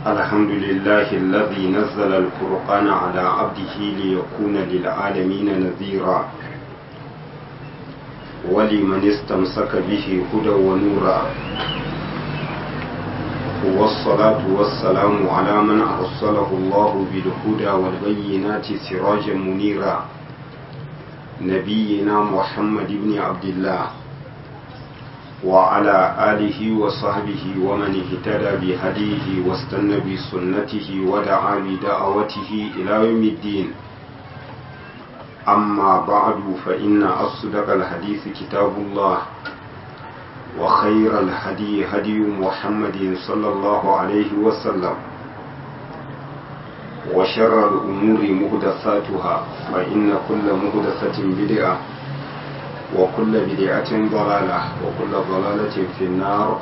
الحمد لله الذي نزل الفرقان على عبده ليكون للعالمين نذيرا ولمن استمسك به هدى ونورا والصلاة والسلام على من أرسله الله بالهدى والبينات سراجا منيرا نبينا محمد بن عبد الله وعلى آله وصحبه ومن اهتدى بهديه واستنى بسنته ودعا بدعوته إلى يوم الدين أما بعد فإن أصدق الحديث كتاب الله وخير الهدي هدي محمد صلى الله عليه وسلم وشر الأمور مهدثاتها فإن كل مهدثة بدعة وكل بدعة ضلالة وكل ضلالة في النار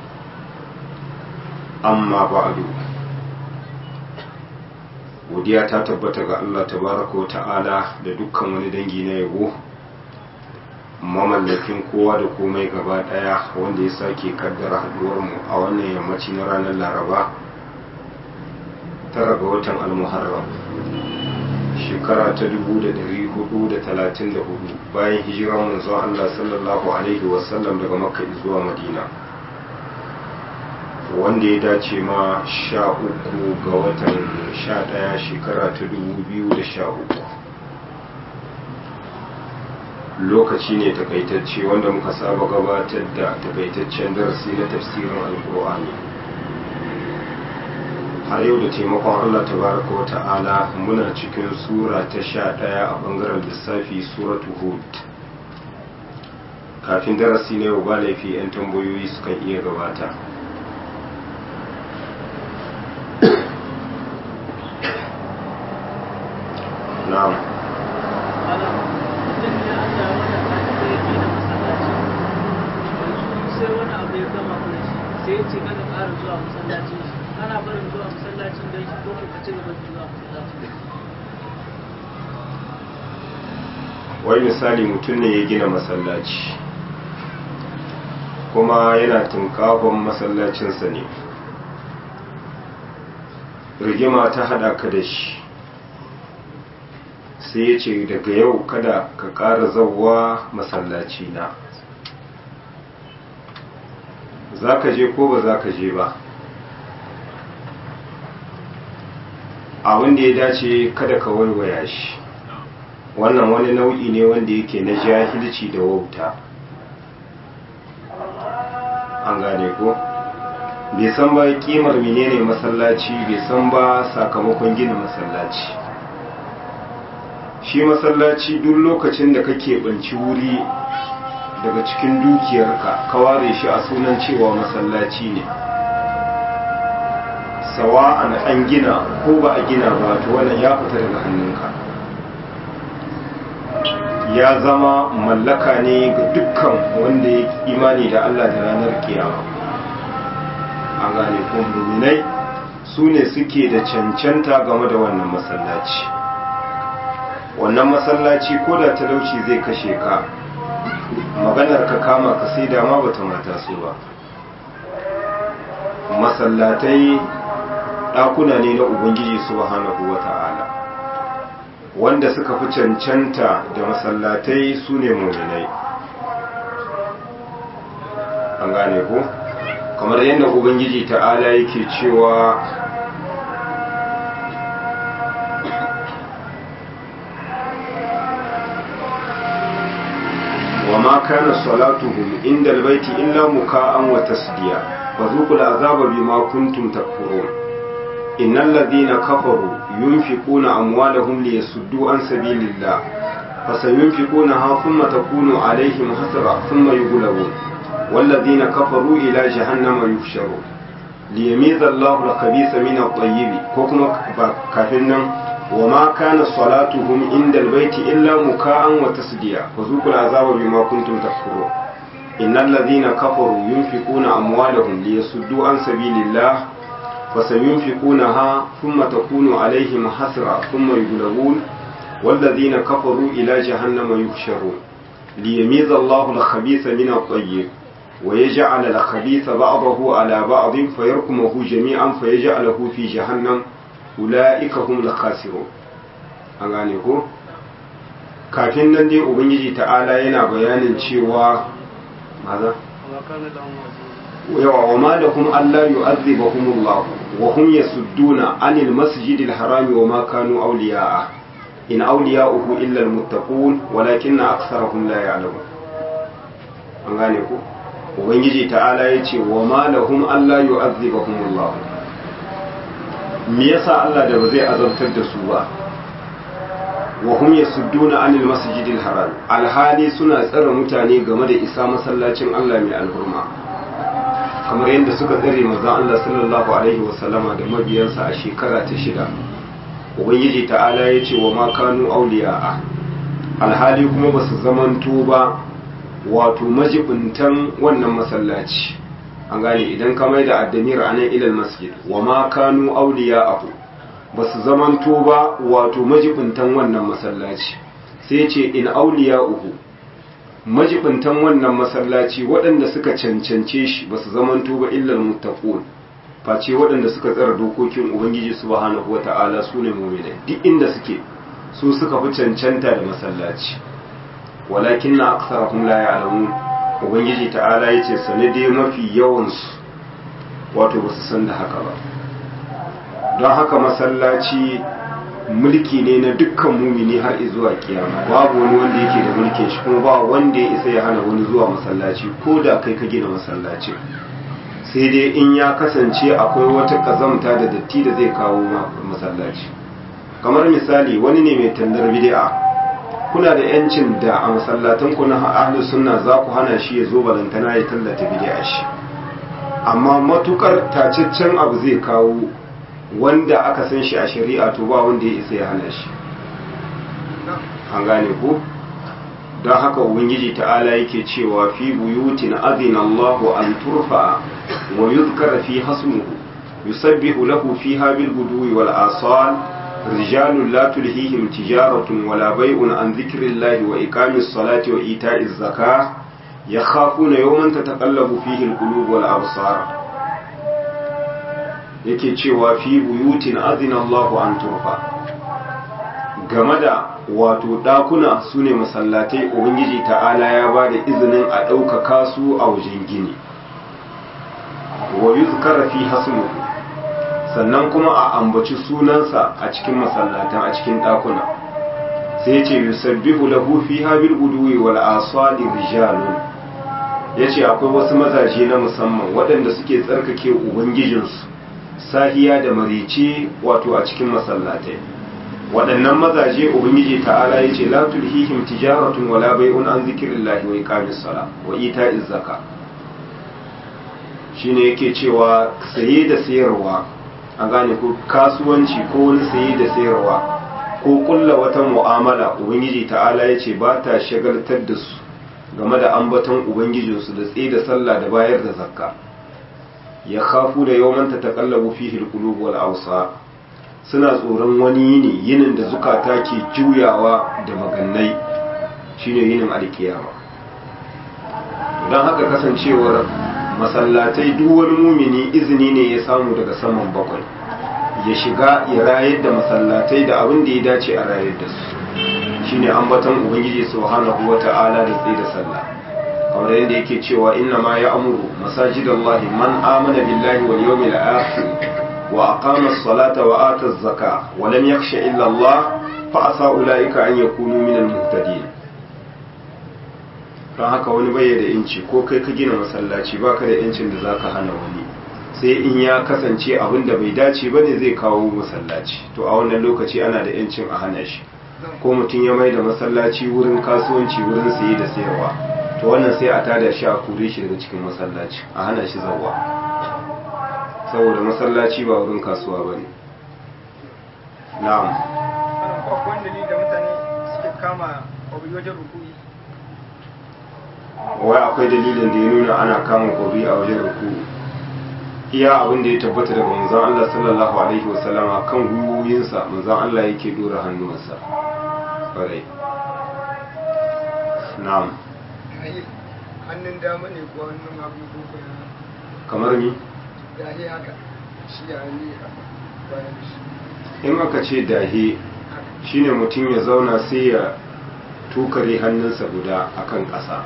أما بعد godiya ta tabbata ga Allah tabaraka wa ta'ala da dukkan wani dangi na yabo mamallakin kowa da komai gaba daya wanda ya sake kaddara haduwar mu a wannan yammaci na ranar laraba tara ga watan almuharram shekara ta 434 bayan hijirar manzon Allah sallallahu alaihi wasallam daga makka zuwa madina wanda ya dace ma sha uku ga watan sha daya shekara ta 2013 lokaci ne takaitacce wanda muka saba gabatar da takaitaccen darasi na tafsirin alkur'ani har yau da taimakon allah tabaraka wa ta'ala muna cikin sura ta sha ɗaya a ɓangaren lissafi suratu hud kafin darasi na yau ba laifi 'yan tambayoyi sukan iya gabata na'am sai wani abu ya gama mana shi sai ya ce kada ƙara zuwa masallacin shi ana barin zuwa masallacin don shi ko ka ci gaba da zuwa masallacin wai misali mutum ne ya gina masallaci kuma yana tunkafon masallacinsa ne rigima ta hada ka da shi sai ya ce daga yau kada ka ƙara zauwa masallaci na za ka je ko ba za ka je ba abin da ya dace kada ka waiwaya shi wannan wani nau'i ne wanda yake na jahilci da wauta an gane ko bai san ba kimar menene masallaci bai san ba sakamakon gina masallaci shi masallaci duk lokacin da kake banci wuri daga cikin dukiyarka ka ware shi a sunan cewa masallaci ne sawa'an an gina ko ba a gina ba to wannan ya fita daga hannunka ya zama mallaka ne ga dukkan wanda ya imani da Allah da ranar kiyama an gane ko muminai su ne suke da cancanta game da wannan masallaci wannan masallaci ko da talauci zai kashe ka maganar ka kama ka sai dama bata mata su ba masallatai ɗakuna ne na ubangiji subhanahu wata'ala wanda suka fi cancanta da masallatai su ne muminai an gane ko kamar yadda ubangiji ta'ala yake cewa وما كان صلاتهم عند البيت إلا مكاء وتسديا فذوقوا العذاب بما كنتم تكفرون إن الذين كفروا ينفقون أموالهم ليسدوا عن سبيل الله فسينفقونها ثم تكون عليهم حسرة ثم يغلبون والذين كفروا إلى جهنم يحشرون ليميز الله الخبيث من الطيب كوكما كافرنا وما كان صلاتهم عند البيت إلا مكاء وتسديا وذوقوا العذاب بما كنتم تكفرون إن الذين كفروا ينفقون أموالهم ليصدوا عن سبيل الله فسينفقونها ثم تكون عليهم حسرة ثم يغلبون والذين كفروا إلى جهنم يحشرون ليميز الله الخبيث من الطيب wa yaj'al al-khabitha ba'dahu ala ba'd fayarkumuhu jami'an fayaj'aluhu fi jahannam ulaika humul khasirun an gane ko kafin nan dai ubangiji ta'ala yana bayanin cewa maza yawa wa ma lahum alla yu'adhibahumullah wa hum yasudduna anil masjidil harami wa ma kanu awliya'a in awliya'uhu illa almuttaqun walakinna aktharahum la ya'lamun an gane ko ubangiji ta'ala yace wa ma lahum alla yu'adhibahumullah me yasa Allah da ba zai azabtar da su ba wa hum yasudduna anil masjidil haram alhali suna tsare mutane game da isa masallacin Allah mai alhurma kamar yadda suka tsare manzon Allah sallallahu alaihi wasallama da mabiyansa a shekara ta shida ubangiji ta'ala ya ce wa ma kanu auliya'a alhali kuma ba su zamanto ba wato majibintan wannan masallaci an gane idan ka mai da addamir a nan ilal masjid wa ma kanu auliya'ahu ba su zamanto ba wato majibintan wannan masallaci sai ce in auliya'uhu majibintan wannan masallaci waɗanda suka cancance shi ba su zamanto ba illal muttaqun face waɗanda suka tsara dokokin ubangiji subhanahu wata'ala su ne mu'minai duk inda suke su suka fi cancanta da masallaci walakin na aksarahum la ya'lamun ubangiji ta'ala yace sanade mafi yawan su wato ba su san da haka ba don haka masallaci mulki ne na dukkan mumini har zuwa kiyama babu wani wanda yake da mulkin shi kuma ba wanda ya isa ya hana wani zuwa masallaci ko da kai ka gina masallaci sai dai in ya kasance akwai wata kazamta da datti da zai kawo masallaci kamar misali wani ne mai tallar bid'a kuna da yancin da a masallatan ku na ahlus sunna za ku hana shi ya zo balantana ya tallata bid'a shi amma matukar tacaccen abu zai kawo wanda aka san shi a shari'a to ba wanda ya isa ya hana shi an gane ko don haka ubangiji ta'ala yake cewa fi buyutin azina Allahu an turfa wa yuzkara fi hasmuhu yusabbihu lahu fiha bil guduwi wal asal rijalun la tulhihim tijaratun wala bai'un an dhikrillahi wa iqamis salati wa ita'iz zakah yakhafuna yawman tataqallabu fihi al qulub wal absar yake cewa fi buyutin azina Allahu an turfa game da wato ɗakuna su ne masallatai ubangiji ta'ala ya ba da izinin a ɗaukaka su a wajen gini wa yuzkara fi hasmuhu sannan kuma a ambaci sunansa a cikin masallatan a cikin ɗakuna sai ce yusabbihu lahu fiha bil guduwi wal asali rijalun yace akwai wasu mazaje na musamman waɗanda suke tsarkake ubangijinsu sahiya da marice wato a cikin masallatai waɗannan mazaje ubangiji ta'ala yace la tulhihim tijaratun wala bai'un an zikrillahi wa iqamis sala wa ita'iz zaka shine yake cewa saye da sayarwa a gane ko kasuwanci ko wani saye da sayarwa ko kulla wata mu'amala ubangiji ta'ala yace ba ta shagaltar da su game da ambaton ubangijinsu da tsaye da sallah da bayar da zakka ya kafu da yawman ta taqallabu fihi alqulub wal awsa suna tsoron wani yini yinin da zukata ke juyawa da magannai shine yinin alkiyama don haka kasancewar masallatai duk wani mumini izini ne ya samu daga saman bakwai ya shiga ya rayar da masallatai da abin da ya dace a rayar da su shine ambaton ubangiji subhanahu wata'ala da tsaye da sallah kamar yadda yake cewa inna ma ya amuru masajidallahi man amana billahi wal yawmil akhir wa aqama as-salata wa ata az-zaka wa lam yakhsha illa Allah fa asa ulaika an yakunu min al-muhtadin don haka wani bai da inci ko kai ka gina masallaci baka da yancin da zaka hana wani sai in ya kasance abin da bai dace bane zai kawo masallaci to a wannan lokaci ana da yancin a hana shi ko mutum ya mai da masallaci wurin kasuwanci wurin saye da sayarwa to wannan sai a tada shi a kore shi daga cikin masallaci a hana shi zawa saboda masallaci ba wurin kasuwa ba ne na'am akwai dalili da mutane suke kama obi wajen rukuni wai akwai dalilin da ya nuna ana kama kori a wajen ruku iya abin da ya tabbata daga manzon Allah sallallahu alaihi wasallama kan gwiwoyinsa manzon Allah yake dora hannuwansa kwarai na'am hannun dama ne ko hannun hagu ko kuma kamar ni dahe haka shi ya ne a bayan shi in aka ce dahe shine mutum ya zauna sai ya tukare hannunsa guda akan ƙasa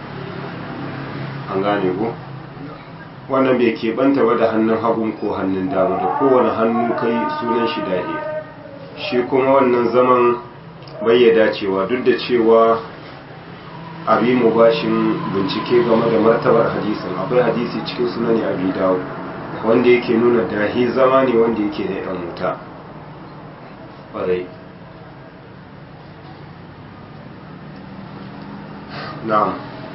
an gane ko wannan bai keɓanta ba da hannun hagun ko hannun dama da kowane hannu kai sunan shi dahe shi kuma wannan zaman bai ya dacewa duk da cewa abi mu bashin bincike game da martabar hadisin akwai hadisi cikin sunani abi dawo wanda yake nuna dahi zama ne wanda yake da yan wuta ƙwarai na'am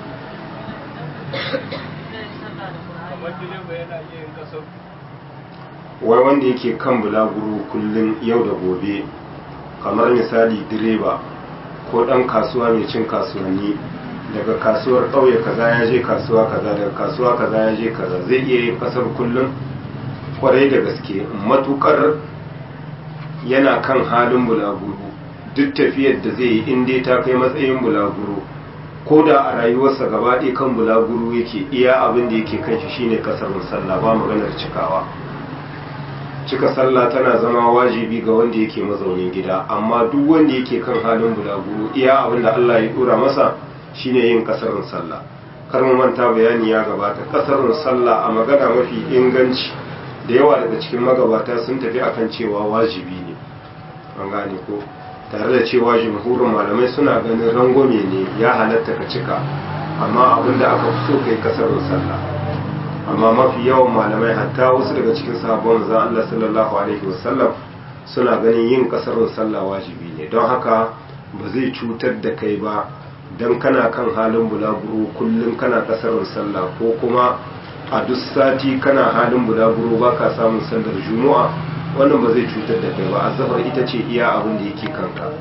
kamar direba yana iya yin kasar wai wanda yake kan bulaguro kullum yau da gobe kamar misali direba ko ɗan kasuwa mai cin kasuwanni daga kasuwar ƙauye kaza ya je kasuwa kaza daga kasuwa kaza ya je kaza zai iya yin kasar kullum kwarai da gaske matukar yana kan halin bulaguro duk tafiyar da zai yi in dai ta kai matsayin bulaguro ko da a rayuwarsa gaba ɗaya kan bulaguro yake iya abin da yake kan shi shine kasar sallah ba maganar cikawa cika sallah tana zama wajibi ga wanda yake mazaunin gida amma duk wanda yake kan halin bulaguro iya abin da Allah ya dora masa shine yin kasarin sallah kar mu manta bayani ya gabata kasarin sallah a magana mafi inganci da yawa daga cikin magabata sun tafi akan cewa wajibi ne an gane ko tare da cewa jumhurin malamai suna ganin rangwame ne ya halatta ka cika amma abin da aka fi so kai kasarin sallah amma mafi yawan malamai hatta wasu daga cikin sahabban manzon Allah sallallahu alaihi wasallam suna ganin yin kasarin sallah wajibi ne don haka ba zai cutar da kai ba dan kana kan halin bulaguro kullum kana kasarin sallah ko kuma a duk sati kana halin bulaguro ba ka samun sallar juma'a wannan ba zai cutar da kai ba azabar ita ce iya abin da yake kanka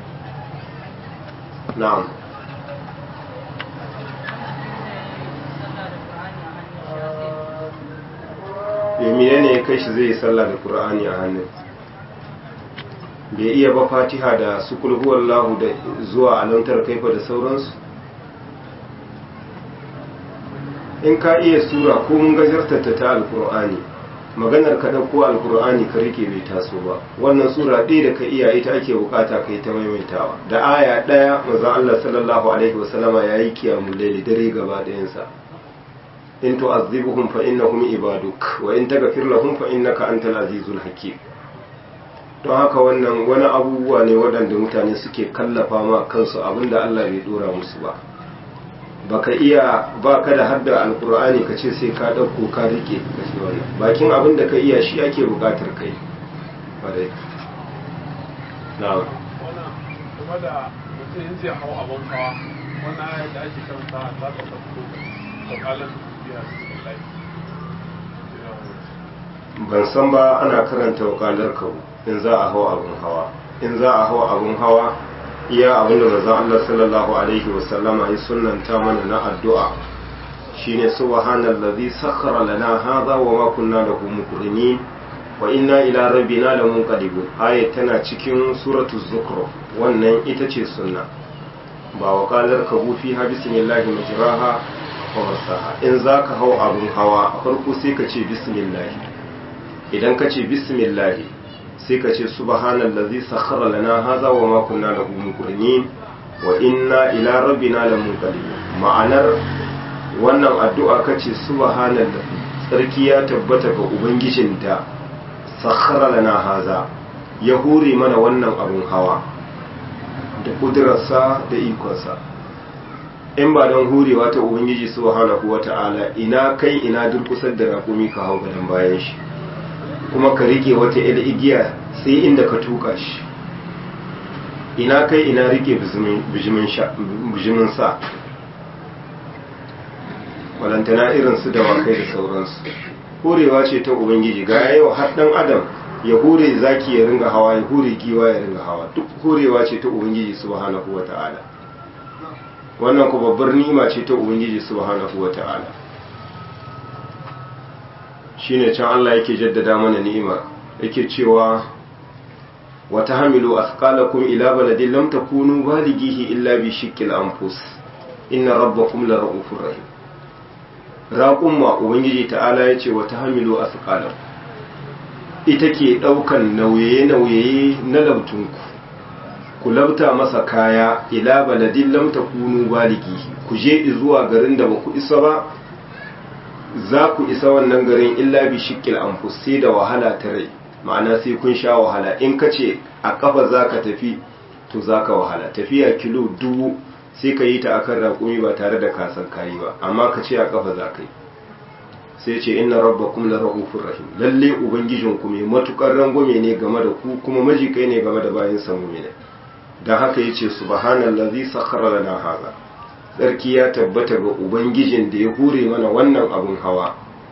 na'am yamine ne ya kai shi zai yi sallah da qur'ani a hannun bai iya ba fatiha da su kulhuwallahu da zuwa alantar kaifa da sauransu in ka iya sura ko mun gajartata ta alkur'ani maganar ka ɗauko alkur'ani ka rike bai taso ba wannan sura ɗaya da ka iya ita ake bukata ka yi ta maimaitawa da aya ɗaya manzon Allah sallallahu alaihi wasallama ya yi kiyamun laili dare gaba ɗayansa in tu'azzibuhum fa innahum ibaduk wa in taghfir lahum fa innaka antal azizul hakim don haka wannan wani abubuwa ne waɗanda mutane suke kallafa ma kansu abinda Allah bai dora musu ba baka iya ba ka da hadda alkur'ani ka ce sai ka ɗauko ka rike ka ce wannan bakin abin da ka iya shi ake buƙatar kai wadai na wannan kuma da mutum in zai hau abin hawa wannan ayat da ake karanta za ta farko tsakanin biya ban san ba ana karanta wakalar kawo in za a hau abin hawa in za a hau abin hawa iya abinda manzon Allah sallallahu alaihi wasallama ya sunnanta mana na addu'a shine subhanallazi sakhkhara lana hadha wa ma kunna lahu muqrinin wa inna ila rabbina lamunqalibun ayat tana cikin suratul zukhruf wannan ita ce sunna ba wakalar kabu fi ha bismillahi majraha wa marsaha in zaka hau abin hawa a farko sai ka ce bismillah idan ka ce bismillah sai ka ce subhanallazi sakhkhara lana hadha wa ma kunna lahu muqrinin wa inna ila rabbina lamunqalibun ma'anar wannan addu'a kace subhanallazi tsarki ya tabbata ga ubangijin da sakhkhara lana hadha ya hore mana wannan abun hawa da kudurarsa da ikonsa in ba don hurewa ta ubangiji subhanahu wata'ala ina kai ina durkusar da rakumi ka hau gadan bayan shi kuma ka rike wata yar igiya sai inda ka tuka shi ina kai ina rike bijimin sa walantana irin su dawakai da sauransu horewa ce ta ubangiji ga yau har dan adam ya hure zaki ya ringa hawa ya hure giwa ya ringa hawa duk horewa ce ta ubangiji subhanahu wata'ala wannan ku babbar nima ce ta ubangiji subhanahu wata'ala shine can Allah yake jaddada mana ni'ima yake cewa wa tahmilu athqalakum ila baladin lam takunu balighihi illa bi shiqqil anfus inna rabbakum la ra'ufur rahim raqumma ubangiji ta'ala yace wa tahmilu asqalam ita ke daukan nauye nauye na labtunku ku labta masa kaya ila baladin lam takunu balighi ku je zuwa garin da baku isa ba za ku isa wannan garin illa bi shiqqil anfus sai da wahala ta rai ma'ana sai kun sha wahala in ka ce a kafa za ka tafi to za ka wahala tafiya kilo dubu sai ka yi ta akan raƙumi ba tare da kasan kayi ba amma ka ce a kafa za ka yi sai ce inna rabbakum la rahufur rahim lalle ubangijin ku mai matukar rangwame ne game da ku kuma majikai ne game da bayin sa mu'mina dan haka yace subhanallazi sakhkhara lana hadha sarki ya tabbata ga ubangijin da ya hure mana wannan abun hawa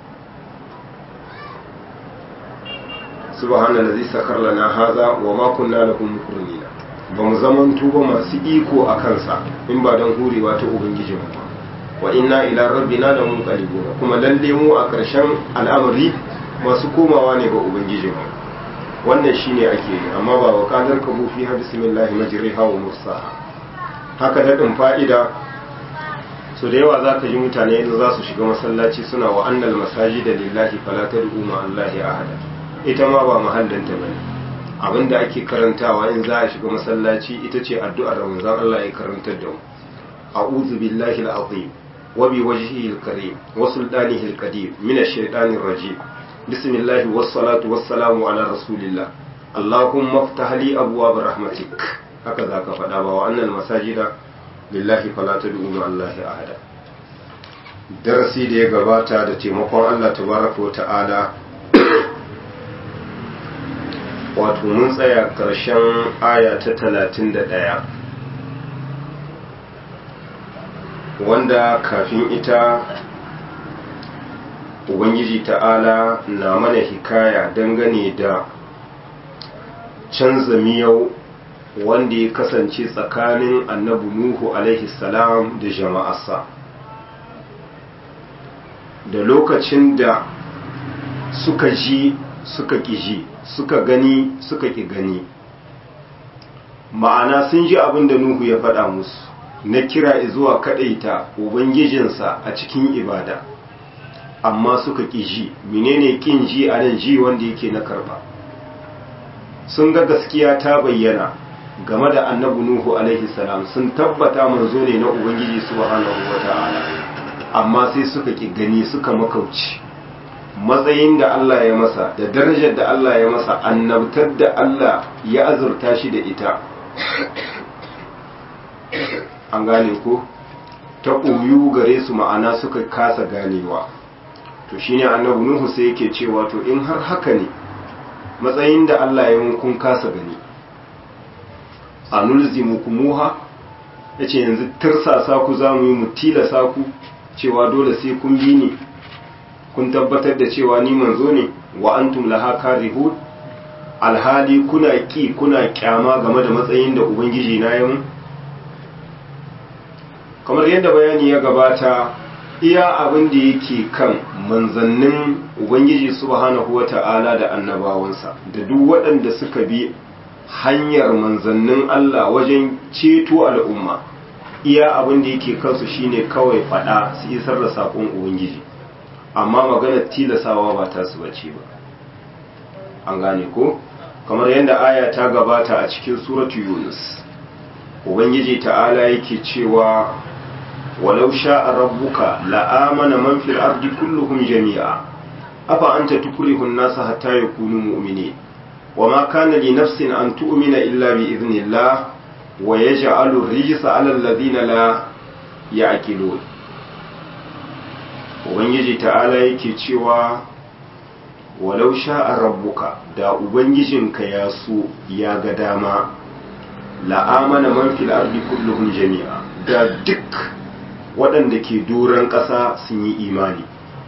subhanallazi sakhkhara lana hadha wa ma kunna lahu muqrinin ba mu zaman tuba masu iko a kansa in ba don hurewa ta ubangijin ba wa inna ila rabbina la munqalibun kuma lalle mu a ƙarshen al'amari masu komawa ne ga ubangijin mu wannan shine ake yi amma ba wa qadar ka fi ha bismillah majriha wa mursaha haka da din fa'ida so da yawa zaka ji mutane yanzu za su shiga masallaci suna wa annal masajida lillahi fala tad'u ma allahi ahada ita ma ba mahallanta bane abinda ake karantawa in za a shiga masallaci ita ce addu'ar manzon Allah ya karantar da mu a'udhu billahi al-azim wa bi wajhihi al-karim wa sultanihi al-qadim min ash-shaytanir rajim bismillah was salatu was salamu ala rasulillah allahumma iftah li abwaab rahmatik haka zaka faɗa ba wa annal masajida lillahi fala tad'u ma allahi ahada darasi da ya gabata da taimakon Allah tabaraka wa ta'ala wato mun tsaya ƙarshen aya ta talatin da ɗaya wanda kafin ita ubangiji ta'ala na mana hikaya dangane da canza miyau wanda ya kasance tsakanin annabi nuhu alaihi salam da jama'arsa da lokacin da suka ji suka ƙi ji suka gani suka ƙi gani ma'ana sun ji abin da nuhu ya faɗa musu na kira zuwa kaɗaita ubangijinsa a cikin ibada amma suka ƙi ji menene ƙin ji a nan ji wanda yake na karɓa sun ga gaskiya ta bayyana game da annabi nuhu alaihi salam sun tabbata manzo ne na ubangiji subhanahu wata'ala amma sai suka ƙi gani suka makauci matsayin da Allah ya masa da darajar da Allah ya masa annabtar da Allah ya azurta shi da ita an gane ko ta ɓoyu gare su ma'ana suka kasa ganewa to shine annabi nuhu sai yake cewa to in har haka ne matsayin da Allah ya mun kun kasa gani anulzimukumuha yace yanzu tirsasa ku zamu yi mu tilasa ku cewa dole sai kun bi ni kun tabbatar da cewa ni manzo ne wa antum laha karihun alhali kuna ki kuna kyama game da matsayin da ubangiji na yi kamar yadda bayani ya gabata iya abin da yake kan manzannin ubangiji subhanahu wata'ala da annabawansa da duk waɗanda suka bi hanyar manzannin Allah wajen ceto al'umma iya abin da yake kansu shine kawai faɗa su isar da saƙon ubangiji amma maganar tilasawa ba ta su bace ba an gane ko kamar yadda aya ta gabata a cikin suratu yunus ubangiji ta'ala yake cewa walau sha'a rabbuka la'amana man fil ardi kulluhum jami'a afa anta tukrihu an-nasa hatta yakunu mu'minin wama kana li nafsin an tu'mina illa bi idhnillah wa yaj'alu ar-rijsa 'ala alladhina la ya'qilun ubangiji ta'ala yake cewa walau sha'a rabbuka da ubangijinka ya so ya ga dama la'amana man fil ardi kulluhum jami'a da duk waɗanda ke doron ƙasa sun yi imani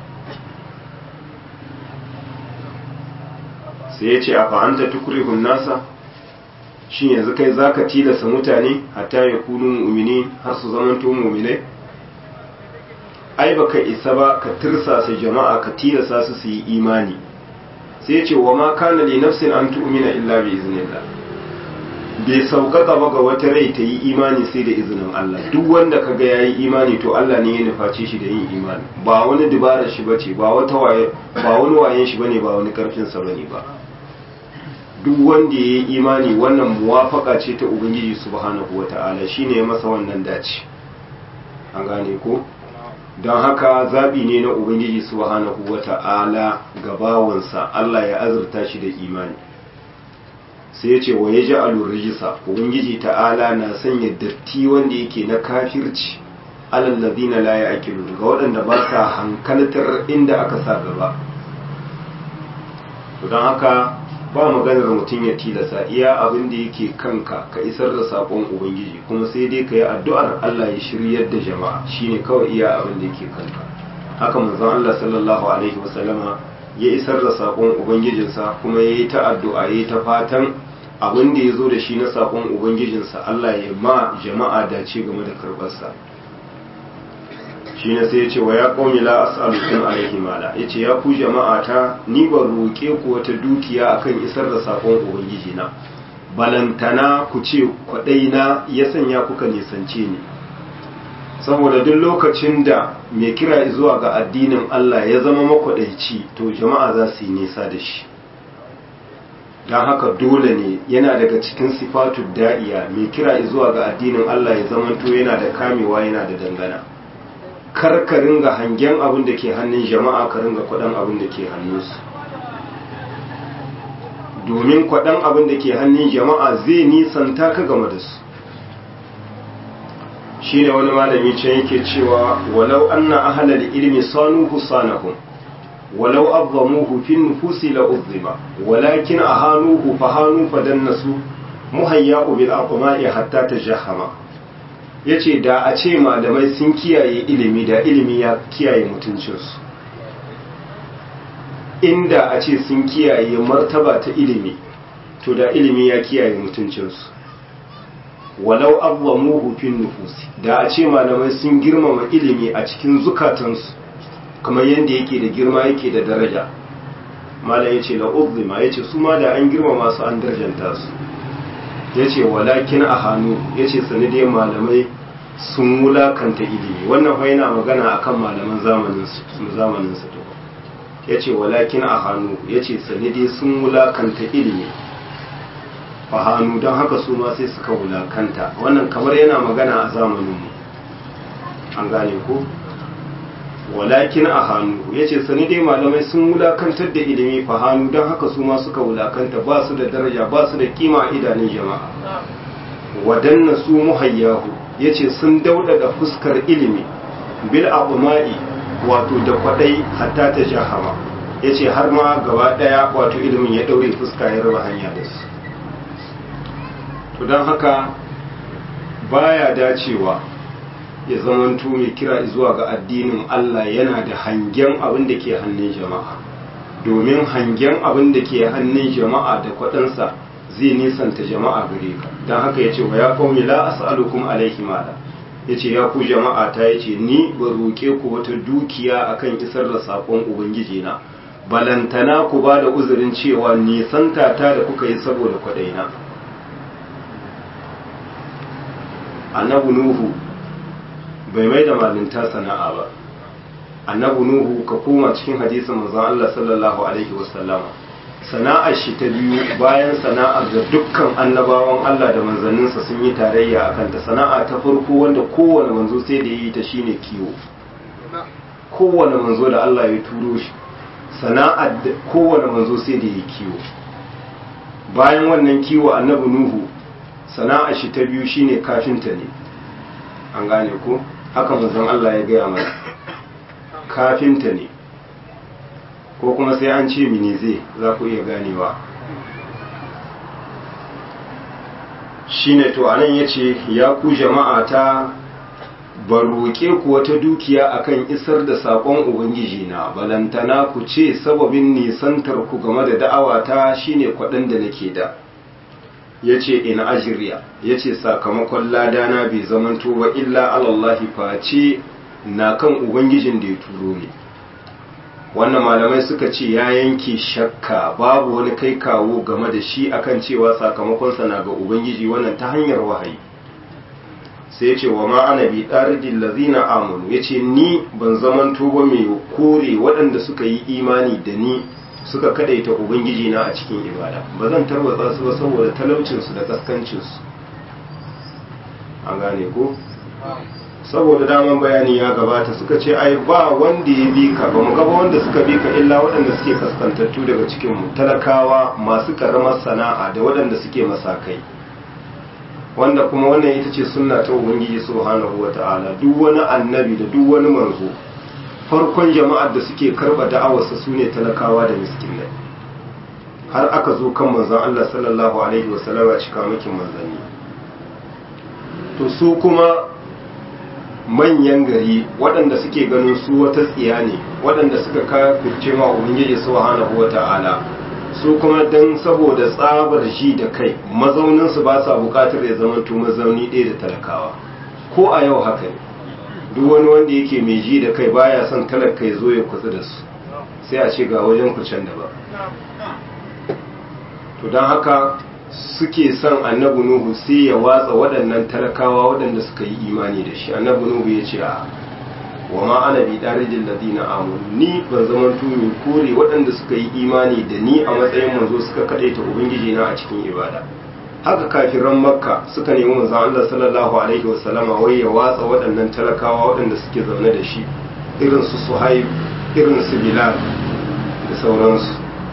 sai ya ce a fa'anta tukurihun nasa shi yanzu kai za ka tilasta mutane hatta ya kunu mu'mini har su zamanto mu'minai ai ba ka isa ba ka tirsasa jama'a ka tilasta su su yi imani sai ya ce wa ma kana li nafsin an tu'mina illa bi iznillah bai sauƙaƙa ba ga wata rai ta yi imani sai da izinin Allah duk wanda kaga ya yi imani to Allah ne ya nufaci shi da yin imani ba wani dubarar shi bace ba wata waye ba wani wayen shi bane ba wani karfin sa bane ba duk wanda ya yi imani wannan muwafaka ce ta ubangiji subhanahu wata'ala shine ya masa wannan dace an gane ko don haka zabi ne na ubangiji subhanahu wata'ala ga bawansa Allah ya azurta shi da imani sai ya ce wa ya ji alurrijisa ubangiji ta'ala na sanya datti wanda yake na kafirci alallazina la ya'qilu ga waɗanda ba sa hankaltar inda aka sa gaba to don haka ba maganar mutum ya tilasa iya abin da yake kanka ka isar da sakon ubangiji kuma sai dai ka yi addu'ar Allah ya shiryar da jama'a shine kawai iya abin da yake kanka haka manzon Allah sallallahu alaihi wasallama ya isar da sakon ubangijinsa kuma ya yi ta addu'a ya yi ta fatan abin da ya zo da shi na sakon ubangijinsa Allah ya ma jama'a dace game da karɓarsa shi ne sai ya ce wa ya ƙaumi la as'alukum alaihi mala ya ce ya ku jama'a ta ni ba roƙe ku wata dukiya akan isar da sakon ubangiji na balantana ku ce kwaɗai na ya sanya kuka nisance ni saboda duk lokacin da mai kira zuwa ga addinin Allah ya zama makwaɗaici to jama'a za su yi nisa da shi don haka dole ne yana daga cikin sifatu da'iya mai kira zuwa ga addinin Allah ya zamanto yana da kamewa yana da dangana kar ka ringa hangen abin da ke hannun jama'a ka ringa kwaɗan abin da ke hannunsu domin kwaɗan abin da ke hannun jama'a zai nisanta ka game da su shi ne wani malami can yake cewa walau anna ahlal ilmi sanuhu sanahum ولو أظلموه في النفوس لأظلم ولكن أهانوه فهانوا فدنسوا مهياء بالأطماء حتى تجهما yace da a ce malamai sun kiyaye ilimi da ilimi ya kiyaye mutuncinsu inda a ce sun kiyaye martaba ta ilimi to da ilimi ya kiyaye mutuncinsu walau abwamuhu fin nufusi da a ce malamai sun girmama ilimi a cikin zukatansu kamar yadda yake da girma yake da daraja malam ya ce la'uzima ya ce su ma da an girmama su an darjanta su ya ce walakin a hannu ya ce sanadiyar malamai sun wulakanta ilimi wannan fa yana magana akan malaman zamanin su ya ce walakin a hannu ya ce sanadiyar sun wulakanta ilimi a hannu don haka su ma sai suka wulakanta wannan kamar yana magana a zamaninmu an gane ko walakin a hannu ya ce sani dai malamai sun wulakantar da ilimi fa hannu don haka su ma suka wulakanta ba su da daraja ba su da kima a idanun jama'a wadanna su muhayyahu ya ce sun daudada fuskar ilimi bil abuma'i wato da kwadai hatta ta jahama ya ce har ma gaba daya wato ilimin ya daure fuska ya raba hanya da su to don haka baya dacewa ya zamanto mai kira zuwa ga addinin Allah yana da hangen abin da ke hannun jama'a domin hangen abin da ke hannun jama'a da kwaɗansa zai nisanta jama'a gare ka don haka ya ce wa ya kawai la as'alukum alaihi mala ya ce ya ku jama'a ta ya ce ni ba roƙe ku wata dukiya akan isar da saƙon ubangiji na balantana ku ba da uzurin cewa nisanta ta da kuka yi saboda kwaɗaina annabu nuhu bai mai da malinta sana'a ba annabu nuhu ka koma cikin hadisin manzon Allah sallallahu alaihi wasallama sana'ar shi ta biyu bayan sana'ar da dukkan annabawan Allah da manzanninsa sun yi tarayya a kanta sana'a ta farko wanda kowane manzo sai da yi ta shine kiwo kowane manzo da Allah ya turo shi sana'ar da kowane manzo sai da yi kiwo bayan wannan kiwo annabi nuhu sana'ar shi ta biyu shine kafinta ne an gane ko haka manzon Allah ya gaya mana kafinta ne ko kuma sai an ce mini zai za ku iya ganewa shine to anan ya ce ya ku jama'a ta ba roƙe ku wata dukiya akan isar da saƙon ubangiji na balantana ku ce sababin nisantar ku game da da'awata shine kwaɗin da nake da ya ce in ajiriya ya ce sakamakon ladana bai zamanto ba illa alallahi face na kan ubangijin da ya turo ne wannan malamai suka ce ya yanke shakka babu wani kai kawo game da shi akan cewa sakamakonsa na ga ubangiji wannan ta hanyar wahayi sai ce wa ma'ana bi ɗaridin lazina amunu ya ce ni ban zaman ba mai kore waɗanda suka yi imani da ni suka kadaita ubangiji na a cikin ibada ba zan tarwatsa su ba saboda talaucinsu da kaskancinsu an gane ko saboda daman bayani ya gabata suka ce ai ba wanda ya bi ka ba mu gaba wanda suka bi ka illa waɗanda suke kaskantattu daga cikin mu talakawa masu karamar sana'a da waɗanda suke masakai wanda kuma wannan ita ce sunna ta ubangiji subhanahu wata'ala duk wani annabi da duk wani manzo farkon jama'ar da suke karba da'awarsa su ne talakawa da miskinai har aka zo kan manzon Allah sallallahu alaihi wasallam a cika makin manzanni to su kuma manyan gari waɗanda suke ganin su wata tsiya ne waɗanda suka kafirce ma ubangiji subhanahu wata'ala su kuma dan saboda tsabar ji da kai mazauninsu ba sa bukatar ya zama to mazauni ɗaya da talakawa ko a yau haka ne duk wani wanda yake mai ji da kai baya son talaka ya zo ya kutsu da su sai a ce ga wajen ku can da ba to don haka suke son annabi nuhu sai ya watsa waɗannan talakawa waɗanda suka yi imani da shi annabi nuhu ya ce a wa ma ana bi darijin ladina amanu ni ban zaman tumi kore waɗanda suka yi imani da ni a matsayin manzo suka kadaita ubangiji na a cikin ibada haka kafiran makka suka nemi manzon Allah sallallahu alaihi wasallama wai ya watsa waɗannan talakawa waɗanda suke zaune da shi irin su suhaib irin su bilal da sauransu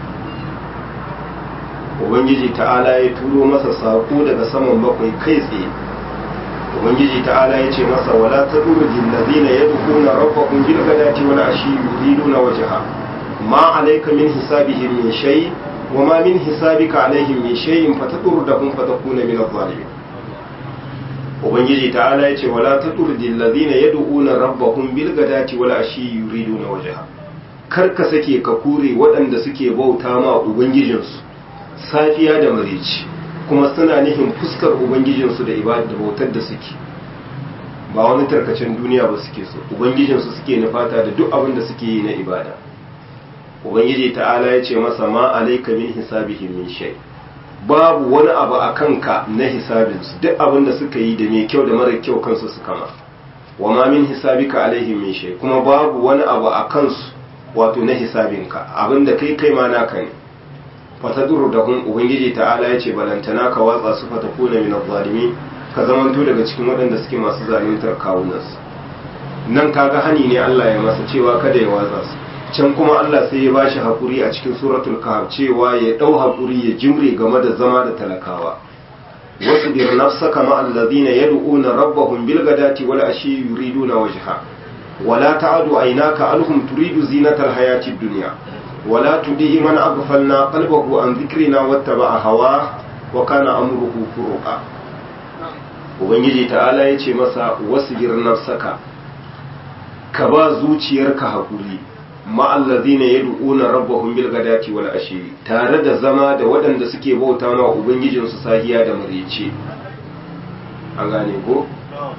ubangiji ta'ala ya turo masa sako daga saman bakwai kai tsaye ubangiji ta'ala ya ce masa wala tadurjil ladina yadkhuna rabbahum bil ghadati wal ashi yuriduna wajha ma alayka min hisabihim min shay wa ma min hisabika alaihim min shay'in fatadurdahum fatakuna min adh-dhalimin ubangiji ta'ala ya ce wala tadurjil ladina yad'una rabbahum bil ghadati wal ashi yuriduna wajha kar ka sake ka kure waɗanda suke bauta ma ubangijinsu safiya da marici kuma suna nihin fuskar ubangijinsu da ibada da bautar da suke ba wani tarkacen duniya ba suke so ubangijinsu suke nufata da duk abin da suke yi na ibada ubangiji ta'ala ya ce masa ma alaika min hisabihim min shay babu wani abu a kanka na hisabinsu duk abin da suka yi da mai kyau da mara kyau kansu su kama wa ma min hisabika alaihim min shay kuma babu wani abu a kansu wato na hisabinka abin da kai kai ma naka ne fataduru da hun ubangiji ta'ala ya ce balantana ka watsa su fata kuna min zalimi ka zamanto daga cikin waɗanda suke masu zaluntar kawunansu nan kaga hani ne Allah ya masa cewa kada ya watsa su can kuma Allah sai ya bashi hakuri a cikin suratul kahf cewa ya dau hakuri ya jimre game da zama da talakawa wasbir nafsaka ma alladhina yad'una rabbahum bil ghadati wal ashi yuriduna wajha wala ta'adu aynaka alhum turidu zinatal hayatid dunya ولا تديه من أغفلنا قلبه عن ذكرنا واتبع هواه وكان أمره فرقا ubangiji ta'ala ya ce masa wasbir nafsaka ka ba zuciyarka hakuri ma'allazina yad'una rabbahum bil ghadati wal ashi tare da zama da waɗanda suke bauta ma ubangijin su sahiya da marece an gane ko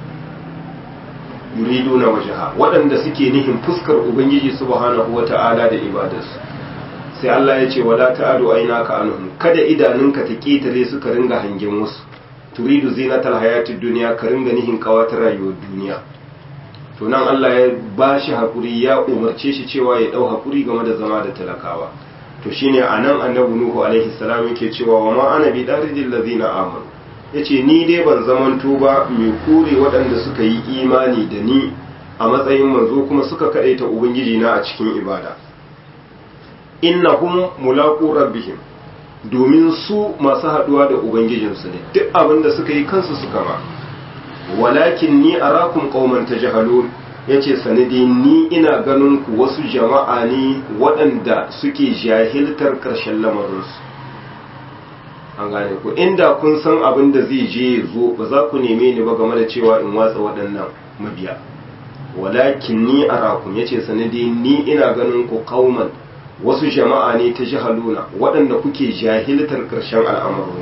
yuriduna wajha waɗanda suke nihin fuskar ubangiji subhanahu wata'ala da ibadarsu sai Allah ya ce wala ta'adu aynaka anhum kada idanunka ta ketare suka ringa hangen wasu turidu zinatal hayatid dunya ka ringa nihin kawatar rayuwar duniya to nan Allah ya bashi hakuri ya umarce shi cewa ya dau hakuri game da zama da talakawa to shine anan annabi nuhu alaihi salam yake cewa wa ma ana bi darijil ladina amanu yace ni dai ban zamanto ba mai kore waɗanda suka yi imani da ni a matsayin manzo kuma suka kadaita ubangiji na a cikin ibada innahum mulaqu rabbihim domin su masu haduwa da ubangijinsu ne duk abin da suka yi kansu suka ma walakin ni arakum qauman tajhalun yace sanadi ni ina ganin ku wasu jama'a ne waɗanda suke jahiltar karshen lamarinsu an gane ku inda kun san abin da zai je ya zo ba za ku neme ni ba game da cewa in watsa waɗannan mabiya walakin ni arakum yace sanadi ni ina ganin ku qauman wasu jama'a ne ta jihaluna waɗanda kuke jahiltar ƙarshen al'amarin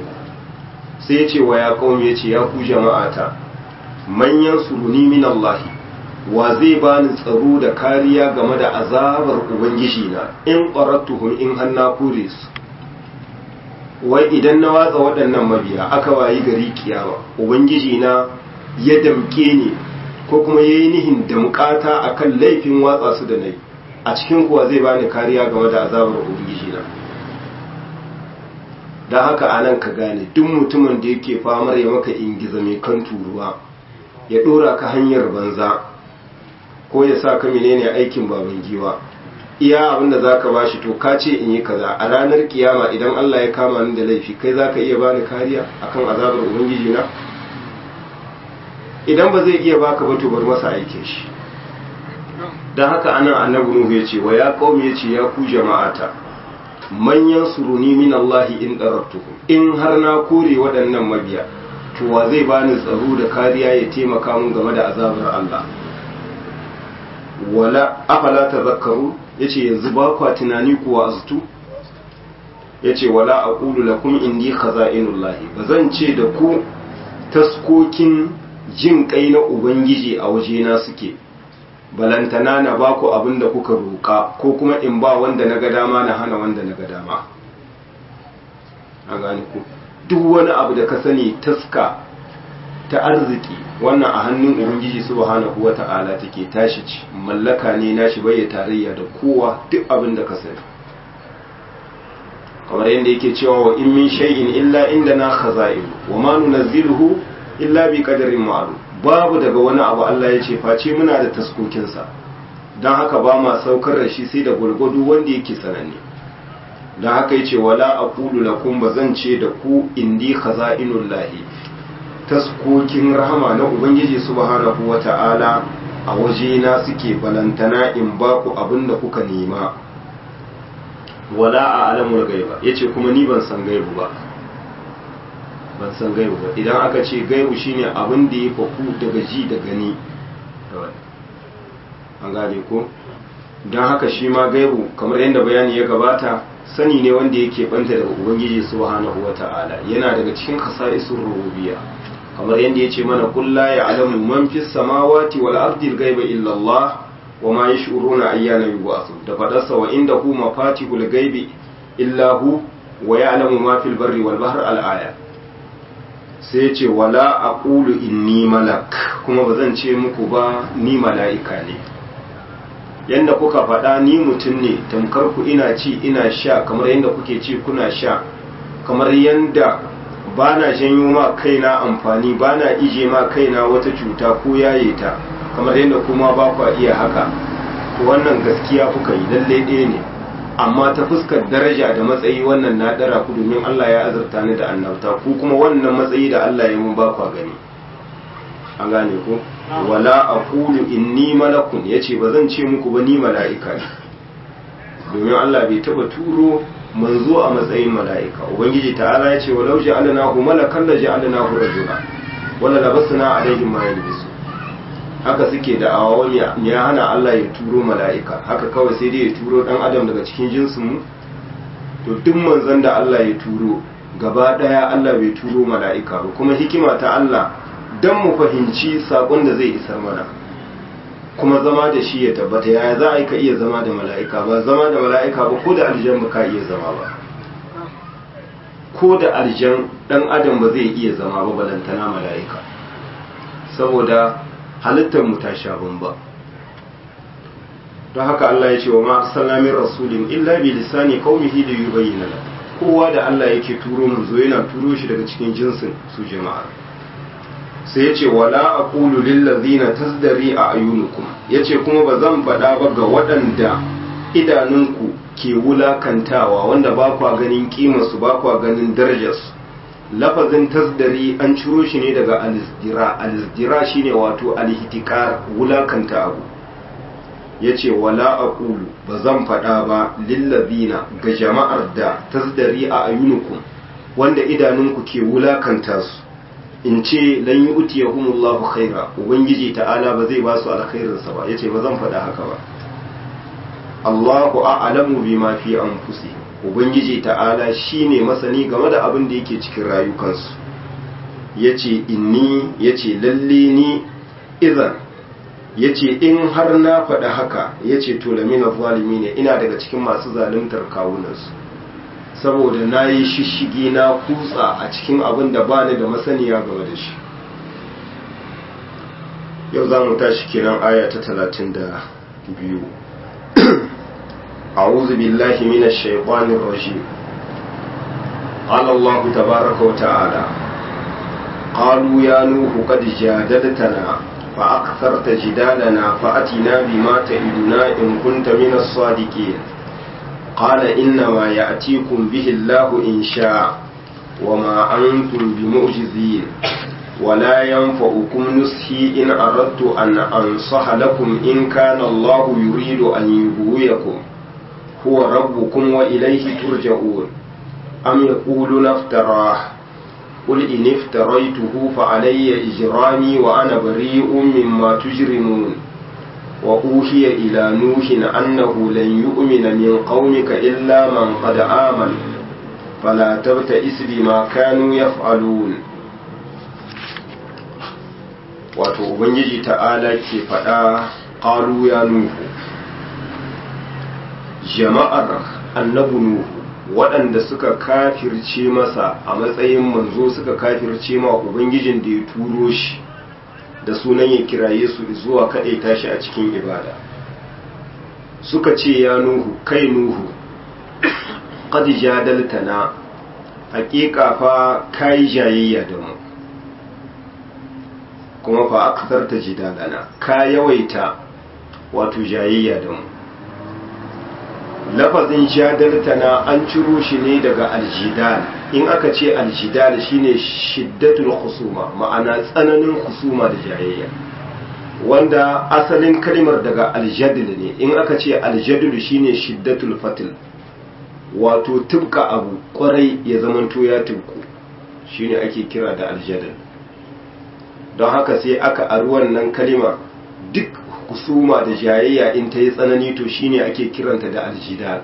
sai ya ce wa ya ƙaumi ya ce ya ku jama'ata manyan suruni min Allahi wa zai bani tsaro da kariya game da azabar ubangiji na in qarattuhum in hanna kure su wai idan na watsa waɗannan mabiya aka wayi gari kiyama ubangiji na ya damke ni ko kuma ya yi nihin damkata a kan laifin watsa su da nai a cikin kuwa zai bani kariya game da azabar ubangiji na don haka a nan ka gane duk mutumin da yake famar ya maka ingiza mai kan turuwa ya ɗora ka hanyar banza ko ya sa ka menene aikin baban giwa iya abin da zaka bashi to ka ce in yi kaza a ranar kiyama idan Allah ya kama ni da laifi kai zaka iya bani kariya akan azabar ubangiji na idan ba zai iya baka ba to bar masa aikin shi dan haka anan annabi nuhu ya ce wa ya qaumi ya ce ya ku jama'ata manyan suruni min Allah in darabtukum in har na kore waɗannan mabiya to wa zai bani tsaro da kariya ya taimaka mun game da azabar Allah wala afala tazakkaru yace yanzu ba kwa tunani kuwa aztu yace wala aqulu lakum indi khaza'inullahi bazan ce da ku taskokin jin kai na ubangiji a wajena suke balantana na ba ku abin da kuka roƙa ko kuma in ba wanda na ga dama na hana wanda na ga dama a gane ku duk wani abu da ka sani taska ta arziki wannan a hannun ubangiji subhanahu wata'ala take tashi ci mallaka ne nashi bai tarayya da kowa duk abin da ka sani kamar yadda yake cewa wa in min shay'in illa indana khaza'in wa ma nunazziluhu illa bi qadarin ma'lum babu daga wani abu Allah ya ce face muna da taskokin sa dan haka ba ma saukar da shi sai da gulgudu wanda yake sananne dan haka yace wala aqulu lakum bazan ce da ku indi khaza'inullahi taskokin rahama na ubangiji subhanahu wata'ala a wajena suke balantana in ba ku abin da kuka nema wala a alamul gaiba yace kuma ni ban san gaibu ba ban san gaibu ba idan aka ce gaibu shine abin da ya faku daga ji da gani an gane ko don haka shi ma gaibu kamar yadda bayani ya gabata sani ne wanda yake banta daga ubangiji subhanahu wata'ala yana daga cikin khasaisul rububiyya kamar yadda ya ce mana kulla ya alamu man fi samawati wal ardi ghaiba illa Allah wa ma yash'uruna ayyana yub'athu da fadarsa wa inda hu mafatihul ghaibi illa hu wa ya'lamu ma fil barri wal bahr al aya sai ya ce wala aqulu inni malak kuma bazan ce muku ba ni mala'ika ne yanda kuka faɗa ni mutum ne tamkar ku ina ci ina sha kamar yanda kuke ci kuna sha kamar yanda ba na janyo ma kaina amfani ba na ije ma kaina wata cuta ko yaye ta kamar yadda kuma ba kwa iya haka to wannan gaskiya kuka yi lalle ɗaya ne amma ta fuskar daraja da matsayi wannan na ɗara ku domin Allah ya azurta ni da annabta ku kuma wannan matsayi da Allah ya mun ba kwa gani an gane ku wala aqulu inni malakun yace ba zan ce muku ba ni mala'ika ne domin Allah bai taba turo manzo a matsayin mala'ika ubangiji ta'ala ya ce wa lauji alanahu malakan da ji alanahu rajula wala labasna alaihim ma yalbisu haka suke da awa ya hana Allah ya turo mala'ika haka kawai sai dai ya turo dan adam daga cikin jinsin mu to duk manzon da Allah ya turo gaba daya Allah bai turo mala'ika ba kuma hikima ta Allah dan mu fahimci sakon da zai isar mana kuma zama da shi ya tabbata yaya za a yi ka iya zama da mala'ika ba zama da mala'ika ba ko da aljan ba ka iya zama ba ko da aljan dan adam ba zai iya zama ba balantana mala'ika saboda halittar mu ta sha bamba don haka Allah ya ce wa ma arsalna rasulin illa bi lisani qaumihi li yubayyana la kowa da Allah yake turo mu zo yana turo shi daga cikin jinsin su jama'a sai ya ce wala aqulu lil ladzina tasdari a ayunukum yace kuma ba zan faɗa ba ga waɗanda idanunku ke wulakantawa wanda ba kwa ganin kimarsu ba kwa ganin darajarsu lafazin tasdari an ciro shi ne daga alizdira alizdira shine wato alhitikar wulakanta abu yace wala aqulu ba zan faɗa ba lillazina ga jama'ar da tasdari a ayunukum wanda idanunku ke wulakanta su in ce lan yi utiyahumullahu khaira ubangiji ta'ala ba zai ba su alkhairinsa ba yace ba zan faɗa haka ba Allahu a'lamu bima fi anfusihim ubangiji ta'ala shine masani game da abin da yake cikin rayukansu yace inni yace lalle ni idan ya ce in har na faɗa haka ya ce to lamina zalimi ne ina daga cikin masu zaluntar kawunansu saboda na yi shishigi na kutsa a cikin abin da ba ni da masaniya game da shi yau za mu tashi kiran aya ta talatin da biyu أعوذ بالله من الشيطان الرجيم قال الله تبارك وتعالى قالوا يا نوح قد جادلتنا فأكثرت جدالنا فأتنا بما تعدنا إن كنت من الصادقين قال إنما يأتيكم به الله إن شاء وما أنتم بمعجزين ولا ينفعكم نصحي إن أردت أن أنصح لكم إن كان الله يريد أن يغويكم هو ربكم وإليه ترجعون أم يقولون افتراه قل إن افتريته فعلي إجرامي وأنا بريء مما تجرمون وأوحي إلى نوح أنه لن يؤمن من قومك إلا من قد آمن فلا تبتئس بما كانوا يفعلون wato ubangiji ta'ala ke faɗa ƙalu ya nuhu jama'ar annabu nuhu waɗanda suka kafirce masa a matsayin manzo suka kafirce ma ubangijin da ya turo shi da sunan ya kiraye su zuwa kaɗai tashi a cikin ibada suka ce ya nuhu kai nuhu qad jadaltana haƙiƙa fa kai jayayya da mu kuma fa aksarta jidalana ka yawaita wato jayayya da mu lafazin jadaltana an ciro shi ne daga aljidal in aka ce aljidal shine shiddatul khusuma ma'ana tsananin khusuma da jayayya wanda asalin kalmar daga aljadil ne in aka ce aljadil shine shiddatul fatil wato tubka abu kwarai ya zamanto ya tubku shine ake kira da aljadil don haka sai aka ari wannan kalima duk kusuma da jayayya in ta yi tsanani to shine ake kiranta da aljidal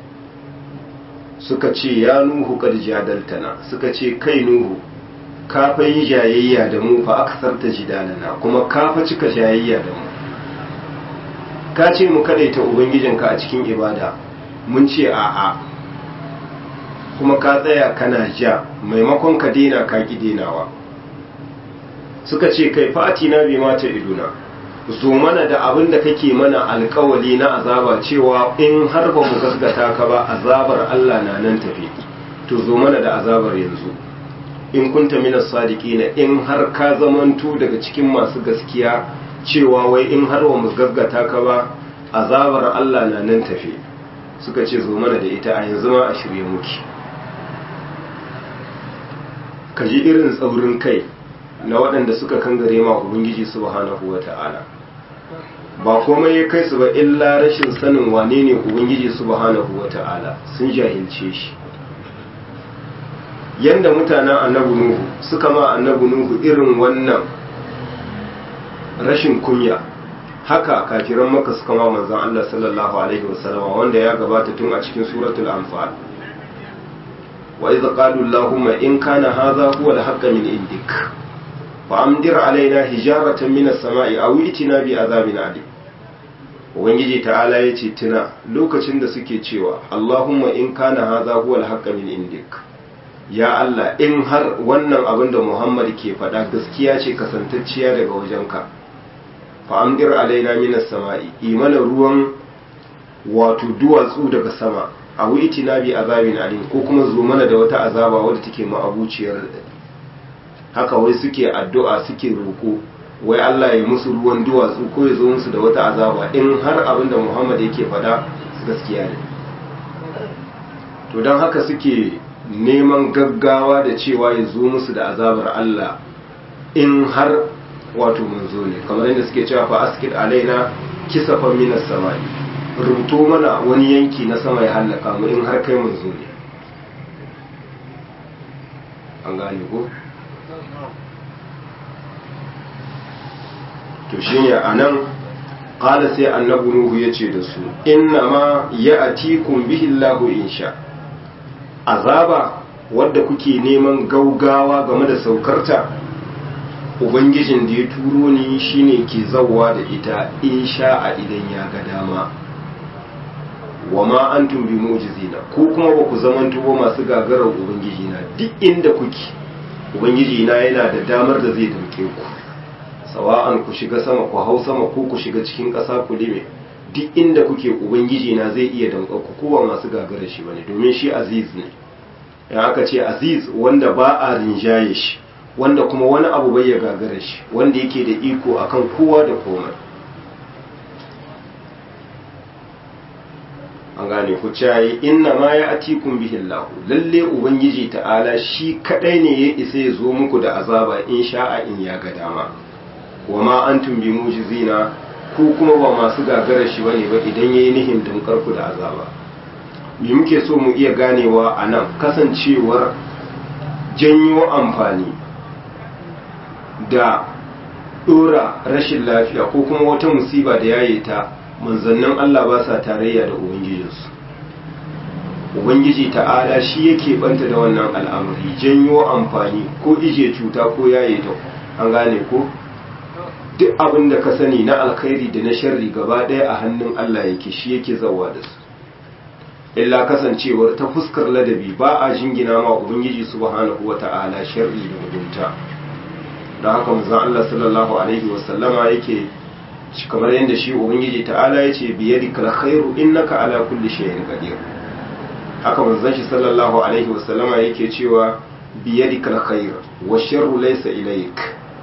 suka ce ya nuhu kad jadaltana suka ce kai nuhu ka fa yi jayayya da mu fa aksarta jidalana kuma ka fa cika jayayya da mu ka ce mu kadaita ubangijinka a cikin ibada mun ce a'a kuma ka tsaya kana ja maimakon ka dena ka ki denawa suka ce kai fatina bi mata iduna zo mana da abin da kake mana alkawali na azaba cewa in har ba mu gaskata ka ba azabar Allah na nan tafi to zo mana da azabar yanzu in kunta minas sadiqina in har ka zamanto daga cikin masu gaskiya cewa wai in har ba mu gaskata ka ba azabar Allah na nan tafi suka ce zo mana da ita a yanzu ma a shirye muke ka ji irin tsaurin kai na waɗanda suka kangare ma ubangiji subhanahu wata'ala ba komai ya kai su ba illa rashin sanin wane ne ubangiji subhanahu wata'ala sun jahilce shi yanda mutanen annabi nuhu suka ma annabi nuhu irin wannan rashin kunya haka kafiran maka suka ma manzon Allah sallallahu alaihi wasallam wanda ya gabata tun a cikin suratul anfal wa idh qalu allahumma in kana hadha huwa al-haqq min indik fa'amdir alaina hijaratan minas sama'i a witina bi azabin adi ubangiji ta'ala ya ce tuna lokacin da suke cewa allahumma in kana haza huwa alhaqqa min indik ya allah in har wannan abin da muhammad ke faɗa gaskiya ce kasantacciya daga wajenka fa'amdir alaina minas sama'i imana ruwan wato duwatsu daga sama a witina bi azabin adi ko kuma zo mana da wata azaba wadda take ma'abuciyar haka wai suke addu'a suke roƙo wai Allah ya musu ruwan duwatsu ko ya zo musu da wata azaba in har abin da Muhammad yake faɗa gaskiya ne to don haka suke neman gaggawa da cewa ya zo musu da azabar Allah in har wato manzo ne kamar yadda suke cewa fa askid alaina kisafan minas samai rubuto mana wani yanki na sama ya hallaka mu in har kai manzo ne an gane ko to shine anan qala sai annabi nuhu yace da su inna ma ya'tikum bihi Allahu insha azaba wadda kuke neman gaugawa game da saukarta ubangijin da ya turo ni shine ke zawwa da ita in sha'a idan ya ga dama wa ma antum bi mu'jizina ko kuma ba ku zamanto ba masu gagarar ubangiji na duk inda kuke ubangiji na yana da damar da zai dauke ku sawa'an ku shiga sama ku hau sama ko ku shiga cikin ƙasa ku lime duk inda kuke ubangiji na zai iya danka ku kowa masu gagarar shi bane domin shi aziz ne ya aka ce aziz wanda ba a rinjaye shi wanda kuma wani abu bai ya gagara shi wanda yake da iko akan kowa da komai an gane ku cayi inna ma ya atikun bihillahu lalle ubangiji ta'ala shi kadai ne ya isa ya zo muku da azaba in sha'a in ya ga dama wa ma antum bi mujizina ku kuma ba masu gagara shi bane ba idan yayi nihin dankar ku da azaba me muke so mu iya ganewa a nan kasancewar janyo amfani da dora rashin lafiya ko kuma wata musiba da yaye ta manzannin Allah ba sa tarayya da ubangijinsu ubangiji ta'ala shi yake banta da wannan al'amari janyo amfani ko ije cuta ko yaye ta an gane ko duk abin da ka sani na alkhairi da na sharri gaba ɗaya a hannun Allah yake shi yake zawa da su illa kasancewar ta fuskar ladabi ba a jingina ma ubangiji subhanahu wata'ala sharri da mugunta don haka manzon Allah sallallahu alaihi wasallama yake kamar yadda shi ubangiji ta'ala yace bi yadikal khairu innaka ala kulli shay'in qadir haka manzon shi sallallahu alaihi wasallama yake cewa bi yadikal khair wa sharru laysa ilayk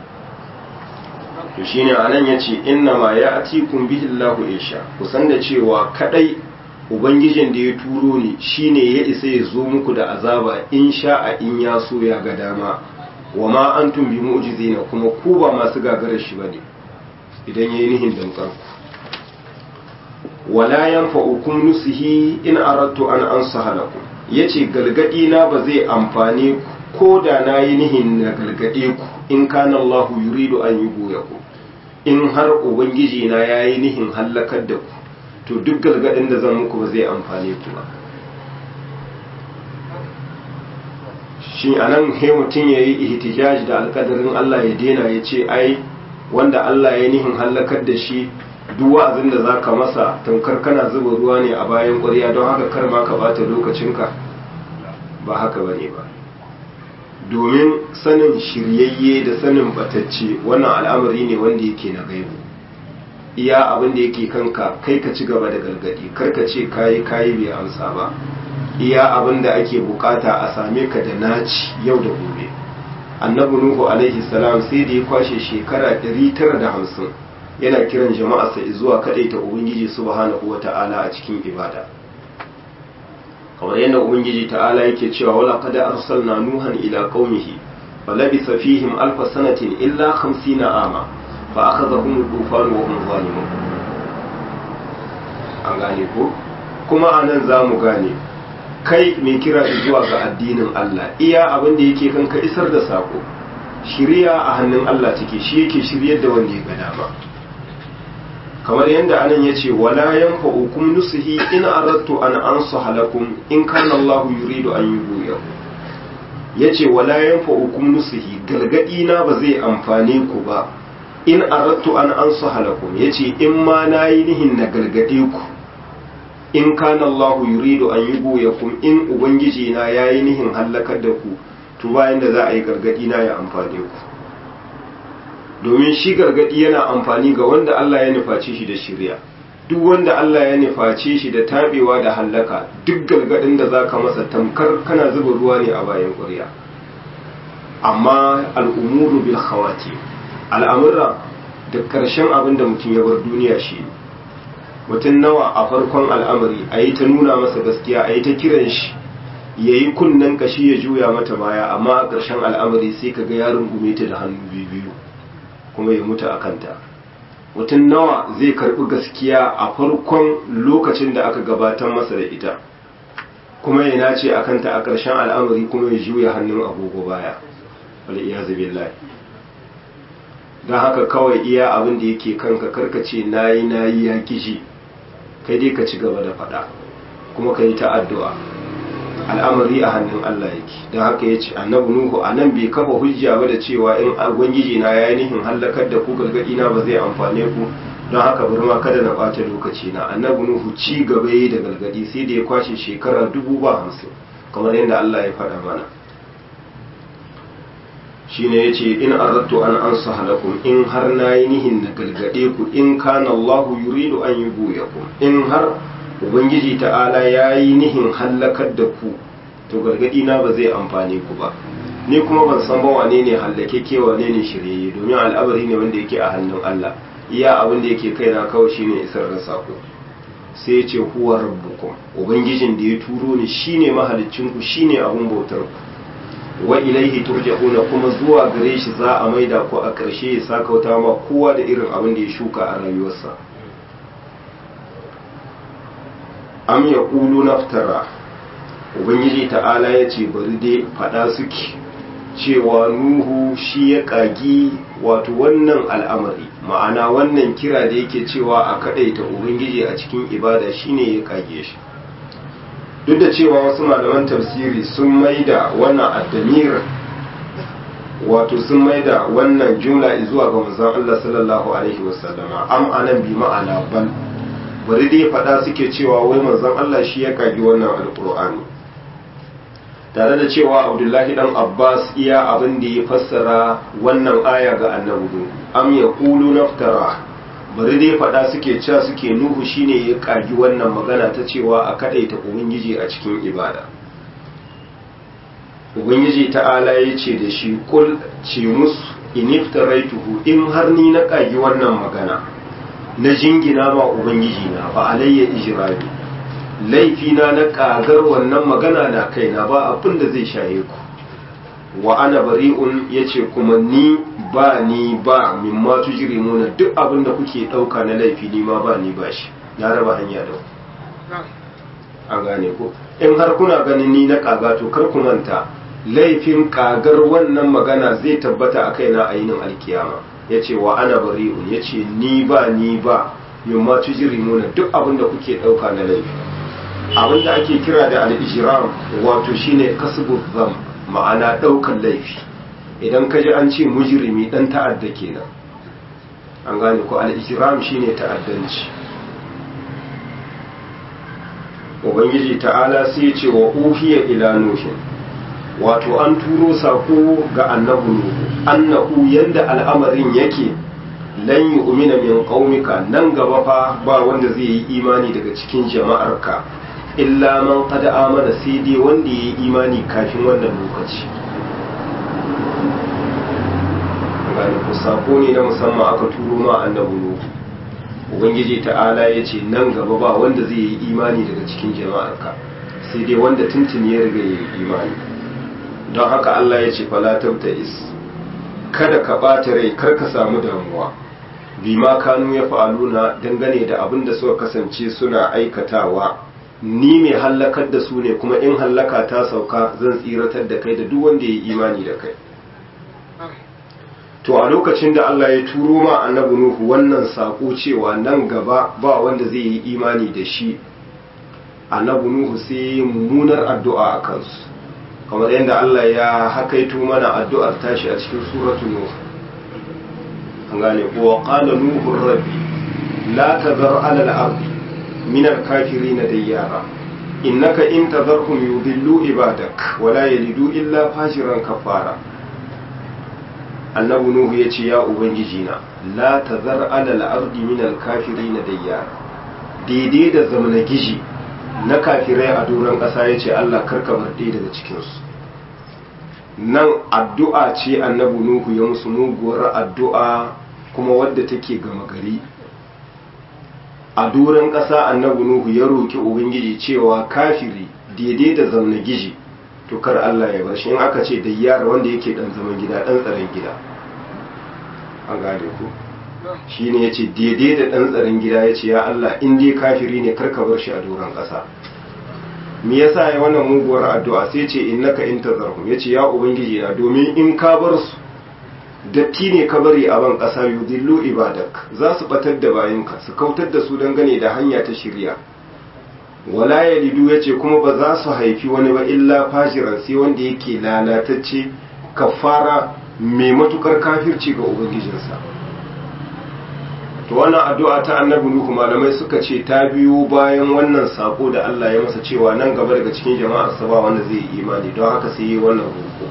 to shine anan yace inna ma ya'tikum bihi Allahu isha kusan da cewa kadai ubangijin da ya turo ni shine ya isa ya zo muku da azaba in sha'a in ya so ya ga dama wa ma antum bi mu'jizina kuma ku ba masu gagarar shi bane idan yayi nihin dankar ku wala yanfa'ukum nusihi in aradtu an ansaha lakum yace galgadi na ba zai amfane ku ko da nayi nihin na galgade ku in kana Allahu yuridu an yughwiyakum in har ubangiji na yayi nihin hallakar da ku to duk gargadin da zan muku ba zai amfane ku ba shi anan he mutum ya yi ihtijaj da alkadarin Allah ya dena ya ce ai wanda Allah ya nihin hallakar da shi duk wa'azin da zaka masa tamkar kana zuba ruwa ne a bayan ƙwarya don haka kar ma ka bata lokacinka ba haka bane ba domin sanin shiryayye da sanin batacce wannan al'amari ne wanda yake na gaibu iya abin da yake kanka kai ka ci gaba da gargadi karka ce kayi kayi bai amsa ba iya abin da ake bukata a same ka da naci yau da gobe annabi nuhu alaihi salam sai da ya kwashe shekara 950 yana kiran jama'arsa zuwa kadaita ubangiji subhanahu wata'ala a cikin ibada kamar yadda ubangiji ta'ala yake cewa wala qad arsalna nuhan ila qaumihi falabisa fihim alfa sanatin illa 50 ama fa akhadhahum al-tufan wa hum zalimun an gane ko kuma anan zamu gane kai mai kira zuwa ga addinin Allah iya abin da yake kanka isar da sako shiriya a hannun Allah take shi yake shiryar da wanda ya ga dama kamar yadda anan yace wala yanfa'ukum nusihi in aradtu an ansaha lakum in kana Allah yuridu an yughwiyakum yace wala yanfa'ukum nusihi gargadi na ba zai amfane ku ba in aradtu an ansaha lakum yace in ma nayi nihin na gargade ku in kana Allah yuridu an yughwiyakum in ubangiji na yayi nihin halakar da ku to bayan da za a yi gargadi na ya amfane ku domin shi gargadi yana amfani ga wanda Allah ya nufaci shi da shirya duk wanda Allah ya nufaci shi da tabewa da hallaka duk gargadin da zaka masa tamkar kana zuba ruwa ne a bayan ƙurya amma al'umuru bil khawati al'amura da ƙarshen abin da mutum ya bar duniya shi mutum nawa a farkon al'amari a yi ta nuna masa gaskiya a yi ta kiran shi ya yi kunnen kashi ya juya mata baya amma a ƙarshen al'amari sai ka ga yaron gume ta da hannu biyu kuma ya mutu a kanta mutum nawa zai karɓi gaskiya a farkon lokacin da aka gabatar masa da ita kuma ya nace a kanta a ƙarshen al'amari kuma ya juya hannun agogo baya wale iya zabe don haka kawai iya abin da yake kanka karkace nayi nayi ya kishi kai dai ka ci gaba da faɗa kuma ka yi ta addu'a al'amari a hannun Allah yake don haka ya ce annabi nuhu a nan bai kafa hujja ba da cewa in ubangiji na ya nihin hallakar da ku gargaɗi na ba zai amfane ku don haka bari ma kada na ɓata lokaci na annabi nuhu ci gaba yi da gargaɗi sai da ya kwashe shekara dubu ba hamsin kamar yadda Allah ya faɗa mana shine yace in aradtu an ansa halakum in har nayi nihin na galgade ku in kana Allahu yuridu an yughwiyakum in har ubangiji ta'ala yayi nihin hallakar da ku to gargadi na ba zai amfane ku ba ni kuma ban san ba wane ne hallake ke wane ne shirye domin al'amari ne wanda yake a hannun Allah iya abin da yake kaina kawai shine isar da sako sai ya ce huwa rabbukum ubangijin da ya turo ni shine mahaliccin ku shine abun bautar ku wa ilaihi turja'una kuma zuwa gare shi za a maida ku a ƙarshe ya sakauta ma kowa da irin abin da ya shuka a rayuwarsa am ya ƙulu naftara ubangiji ta'ala ya ce bari dai faɗa suke cewa nuhu shi ya ƙagi wato wannan al'amari ma'ana wannan kira da yake cewa a kaɗaita ubangiji a cikin ibada shine ya ƙage shi duk da cewa wasu malaman tafsiri sun maida wannan addamir wato sun maida wannan jumla zuwa ga manzon Allah sallallahu alaihi wasallama am anan bi ma'ana bal bari dai faɗa suke cewa wai manzon Allah shi ya kagi wannan alqur'ani tare da cewa Abdullahi dan Abbas iya abin da ya fassara wannan aya ga annabi am yaqulu naftara bari dai faɗa suke cewa suke nuhu shine ya ƙagi wannan magana ta cewa a kaɗaita ubangiji a cikin ibada ubangiji ta'ala ya ce da shi kul ce musu iniftaraituhu in har ni na ƙagi wannan magana na jingina ma ubangiji na ba alayya ijrabi laifina na ƙagar wannan magana na kaina ba abin da zai shaye ku wa ana bari'un yace kuma ni ba ni ba min ma tujrimuna duk abin da kuke dauka na laifi ni ma ba ni ba shi na raba hanya da an gane ko in har kuna ganin ni na kaga to kar ku manta laifin kagar wannan magana zai tabbata a kaina a yinin alkiyama yace wa ana bari'un yace ni ba ni ba min ma tujrimuna duk abin da kuke dauka na laifi abin da ake kira da al-ijram wato shine kasbu dhanb ma'ana ɗaukan laifi idan ka ji an ce mujirimi ɗan ta'adda kenan an gane ko al'ijiram shine ta'addanci ubangiji ta'ala sai ce wa uhiya ila nuhin wato an turo sako ga annabu nuhu annahu yanda al'amarin yake lan yu'mina min qaumika nan gaba fa ba wanda zai yi imani daga cikin jama'arka illa man qad amana sai dai wanda yayi imani kafin wannan lokaci gane ku sako ne na musamman aka turo ma annabi nuhu ubangiji ta'ala ya ce nan gaba ba wanda zai yi imani daga cikin jama'arka sai dai wanda tuntuni ya riga yayi imani don haka Allah ya ce fala is kada ka ɓata rai kar ka samu damuwa bima kanu ya fa'aluna dangane da abin da suka kasance suna aikatawa ni mai hallakar da su ne kuma in hallaka ta sauka zan tsiratar da kai da duk wanda ya yi imani da kai to a lokacin da Allah ya turo ma annabi Nuhu wannan sako cewa nan gaba ba wanda zai yi imani da shi annabi Nuhu sai mummunar addu'a a kansu kamar yadda Allah ya hakaito mana addu'ar tashi a cikin suratul Nuh an gane ko qala nuhu rabbi la tadhar ala al-ardi من الكافرين ديارا إنك إن تذرهم يضلوا عبادك ولا يلدوا إلا فاجرا كفارا annabi nuhu ya ce ya ubangijina la tazar alal ardi min al kafirin dayyara daidai da zamana gishi na kafirai a doron ƙasa ya ce Allah karka bar ɗaya daga cikinsu nan addu'a ce annabi nuhu ya musu muguwar addu'a kuma wadda take gama gari a doron ƙasa annabi nuhu ya roki ubangiji cewa kafiri daidai da zamna gishi to kar Allah ya bar shi in aka ce da yara wanda yake dan zaman gida dan tsaron gida an gane ku shi ne ya ce daidai da dan tsaron gida ya ce ya Allah in dai kafiri ne kar ka bar shi a doron ƙasa me yasa ya wannan muguwar addu'a sai ce innaka in tazarhum ya ce ya ubangiji na domin in ka bar su datti ne ka bari a ban ƙasa yudillu ibadak za su batar da bayanka su kautar da su dangane da hanya ta shirya wala yalidu yace kuma ba za su haifi wani ba illa fajiran sai wanda yake lalatacce kafara mai matukar kafirci ga ubangijinsa to wannan addu'a ta annabi nuhu malamai suka ce ta biyo bayan wannan sako da Allah ya masa cewa nan gaba daga cikin jama'ar sa ba wanda zai yi imani don haka sai yi wannan roƙo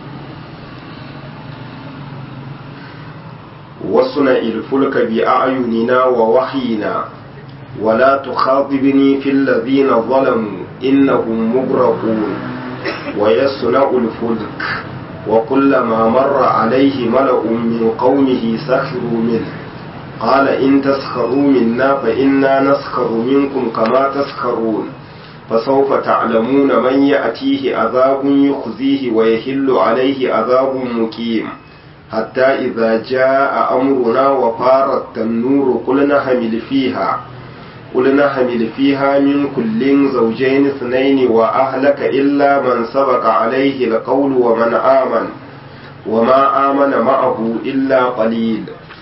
wasuna ilfulka bi a'yunina wa wahyina ولا تخاطبني في الذين ظلموا إنهم مغرقون ويصنع الفلك وكلما مر عليه ملأ من قومه سخروا منه قال إن تسخروا منا فإنا نسخر منكم كما تسخرون فسوف تعلمون من يأتيه عذاب يخزيه ويحل عليه عذاب مقيم حتى إذا جاء أمرنا وفارت النور قلنا حمل فيها قلنا حمل فيها من كل زوجين اثنين وأهلك إلا من سبق عليه القول ومن آمن وما آمن معه إلا قليل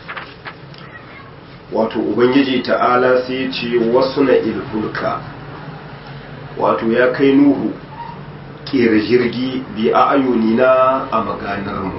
wato ubangiji ta'ala sai ce wasu na ilfulka wato ya kai nuhu ƙera jirgi bi a ayunina a maganarmu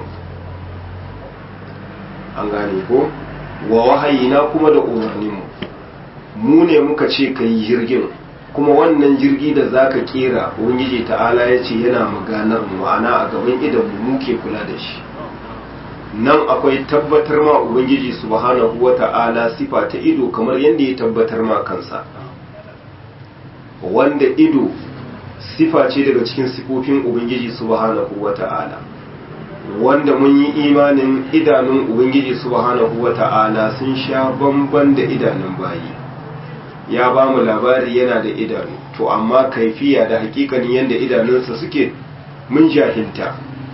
an gane ko wa wahayina kuma da umarninmu mu ne muka ce ka yi jirgin kuma wannan jirgi da za ka kera ubangiji ta'ala ya ce yana maganar ma'ana a gaban idan mu muke kula da shi nan akwai tabbatar ma ubangiji subhanahu wa ta'ala sifa ta ido kamar yadda ya tabbatar ma kansa wanda ido sifa ce daga cikin sifofin ubangiji subhanahu wa ta'ala wanda mun yi imanin idanun ubangiji subhanahu wa ta'ala sun sha bamban da idanun bayi ya ba mu labari yana da idanu to amma kaifiya da hakikanin yadda idanunsa suke mun jahilta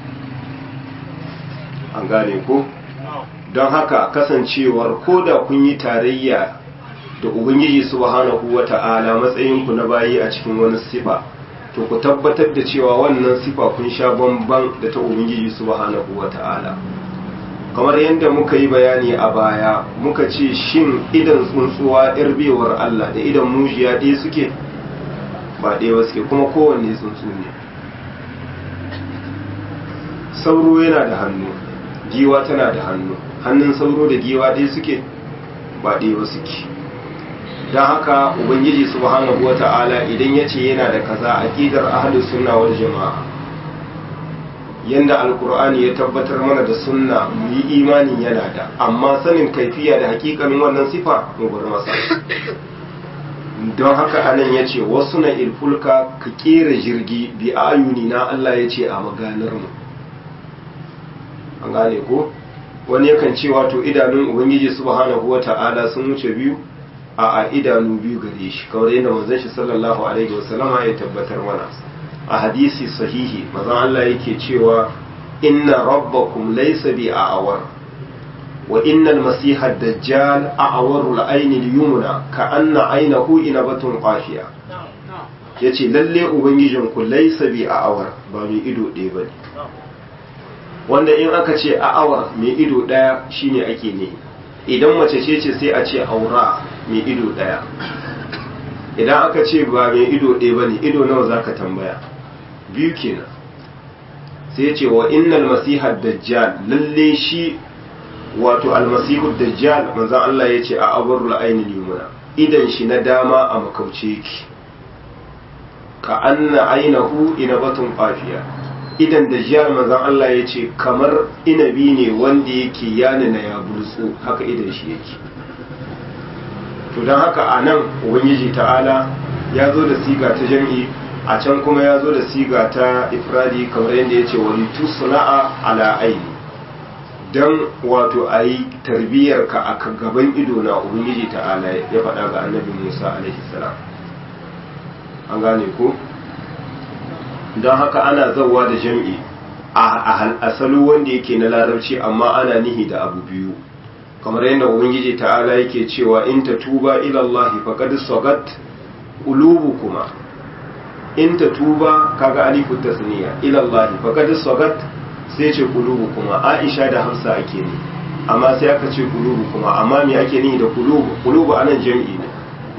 an gane ko don haka kasancewar ko da kun yi tarayya da ubangiji subhanahu wata'ala matsayinku na bayi a cikin wani sifa to ku tabbatar da cewa wannan sifa kun sha bamban da ta ubangiji subhanahu wata'ala kamar yadda muka yi bayani a baya muka ce shin idan tsuntsuwa bewar Allah da idan mujiya ɗaya suke ba ɗaya ba suke kuma kowanne tsuntsu ne sauro yana da hannu giwa tana da hannu hannun sauro da giwa ɗaya suke ba ɗaya ba suke don haka ubangiji subhanahu wata'ala idan ya ce yana da kaza aqidar ahlus sunna wal jama'a yanda alkur'ani ya tabbatar mana da sunna mu yi imanin yana da amma sanin kaifiya da hakikanin wannan sifa mu bar masa don haka anan ya ce wasu na ilfulka ka kera jirgi bi ayuni na Allah ya ce a maganar mu an gane ko wani yakan ce wato idanun ubangiji subhanahu wata'ala sun wuce biyu a a idanu biyu gare shi kawai yadda manzon shi sallallahu alaihi wasallama ya tabbatar mana a hadisi sahihi mazan Allah yake cewa inna rabbakum laysa bi a'awar wa innal masiha dajjal a'awarul ayni al-yumna ka anna aynahu inabatun qashiya yace lalle ubangijin ku laysa bi a'awar ba mai ido ɗaya bane wanda in aka ce a'awar mai ido ɗaya shine ake ne idan mace ce ce sai a ce aura mai ido ɗaya idan aka ce ba mai ido ɗaya bane ido nawa zaka tambaya biyu kenan sai ce wa innal masiha dajjal lalle shi wato almasihu dajjal manzon Allah ya ce a abarul ainil yumna idan shi na dama a makauce yake ka anna ainahu inabatun qafiya idan dajjal manzon Allah ya ce kamar inabi ne wanda yake yana na ya bultsu haka idan shi yake to don haka a nan ubangiji ta'ala ya zo da siga ta jam'i a can kuma ya zo da siga ta ifradi kamar yadda ya ce wani tusula'a ala aini don wato a yi tarbiyyarka a gaban ido na ubangiji ta'ala ya faɗa ga annabi musa alaihi salam an gane ko don haka ana zauwa da jam'i a asalo wanda yake na larabci amma ana nihi da abu biyu kamar yadda ubangiji ta'ala yake cewa in ta tuba ilallahi faqad sagat qulubukuma in ta tuba kaga alifu tasniya ilallahi faqad sagat sai ce qulubukuma aisha da hafsa ake ne amma sai aka ce qulubukuma amma me ake nihi da qulubu qulubu anan jam'i ne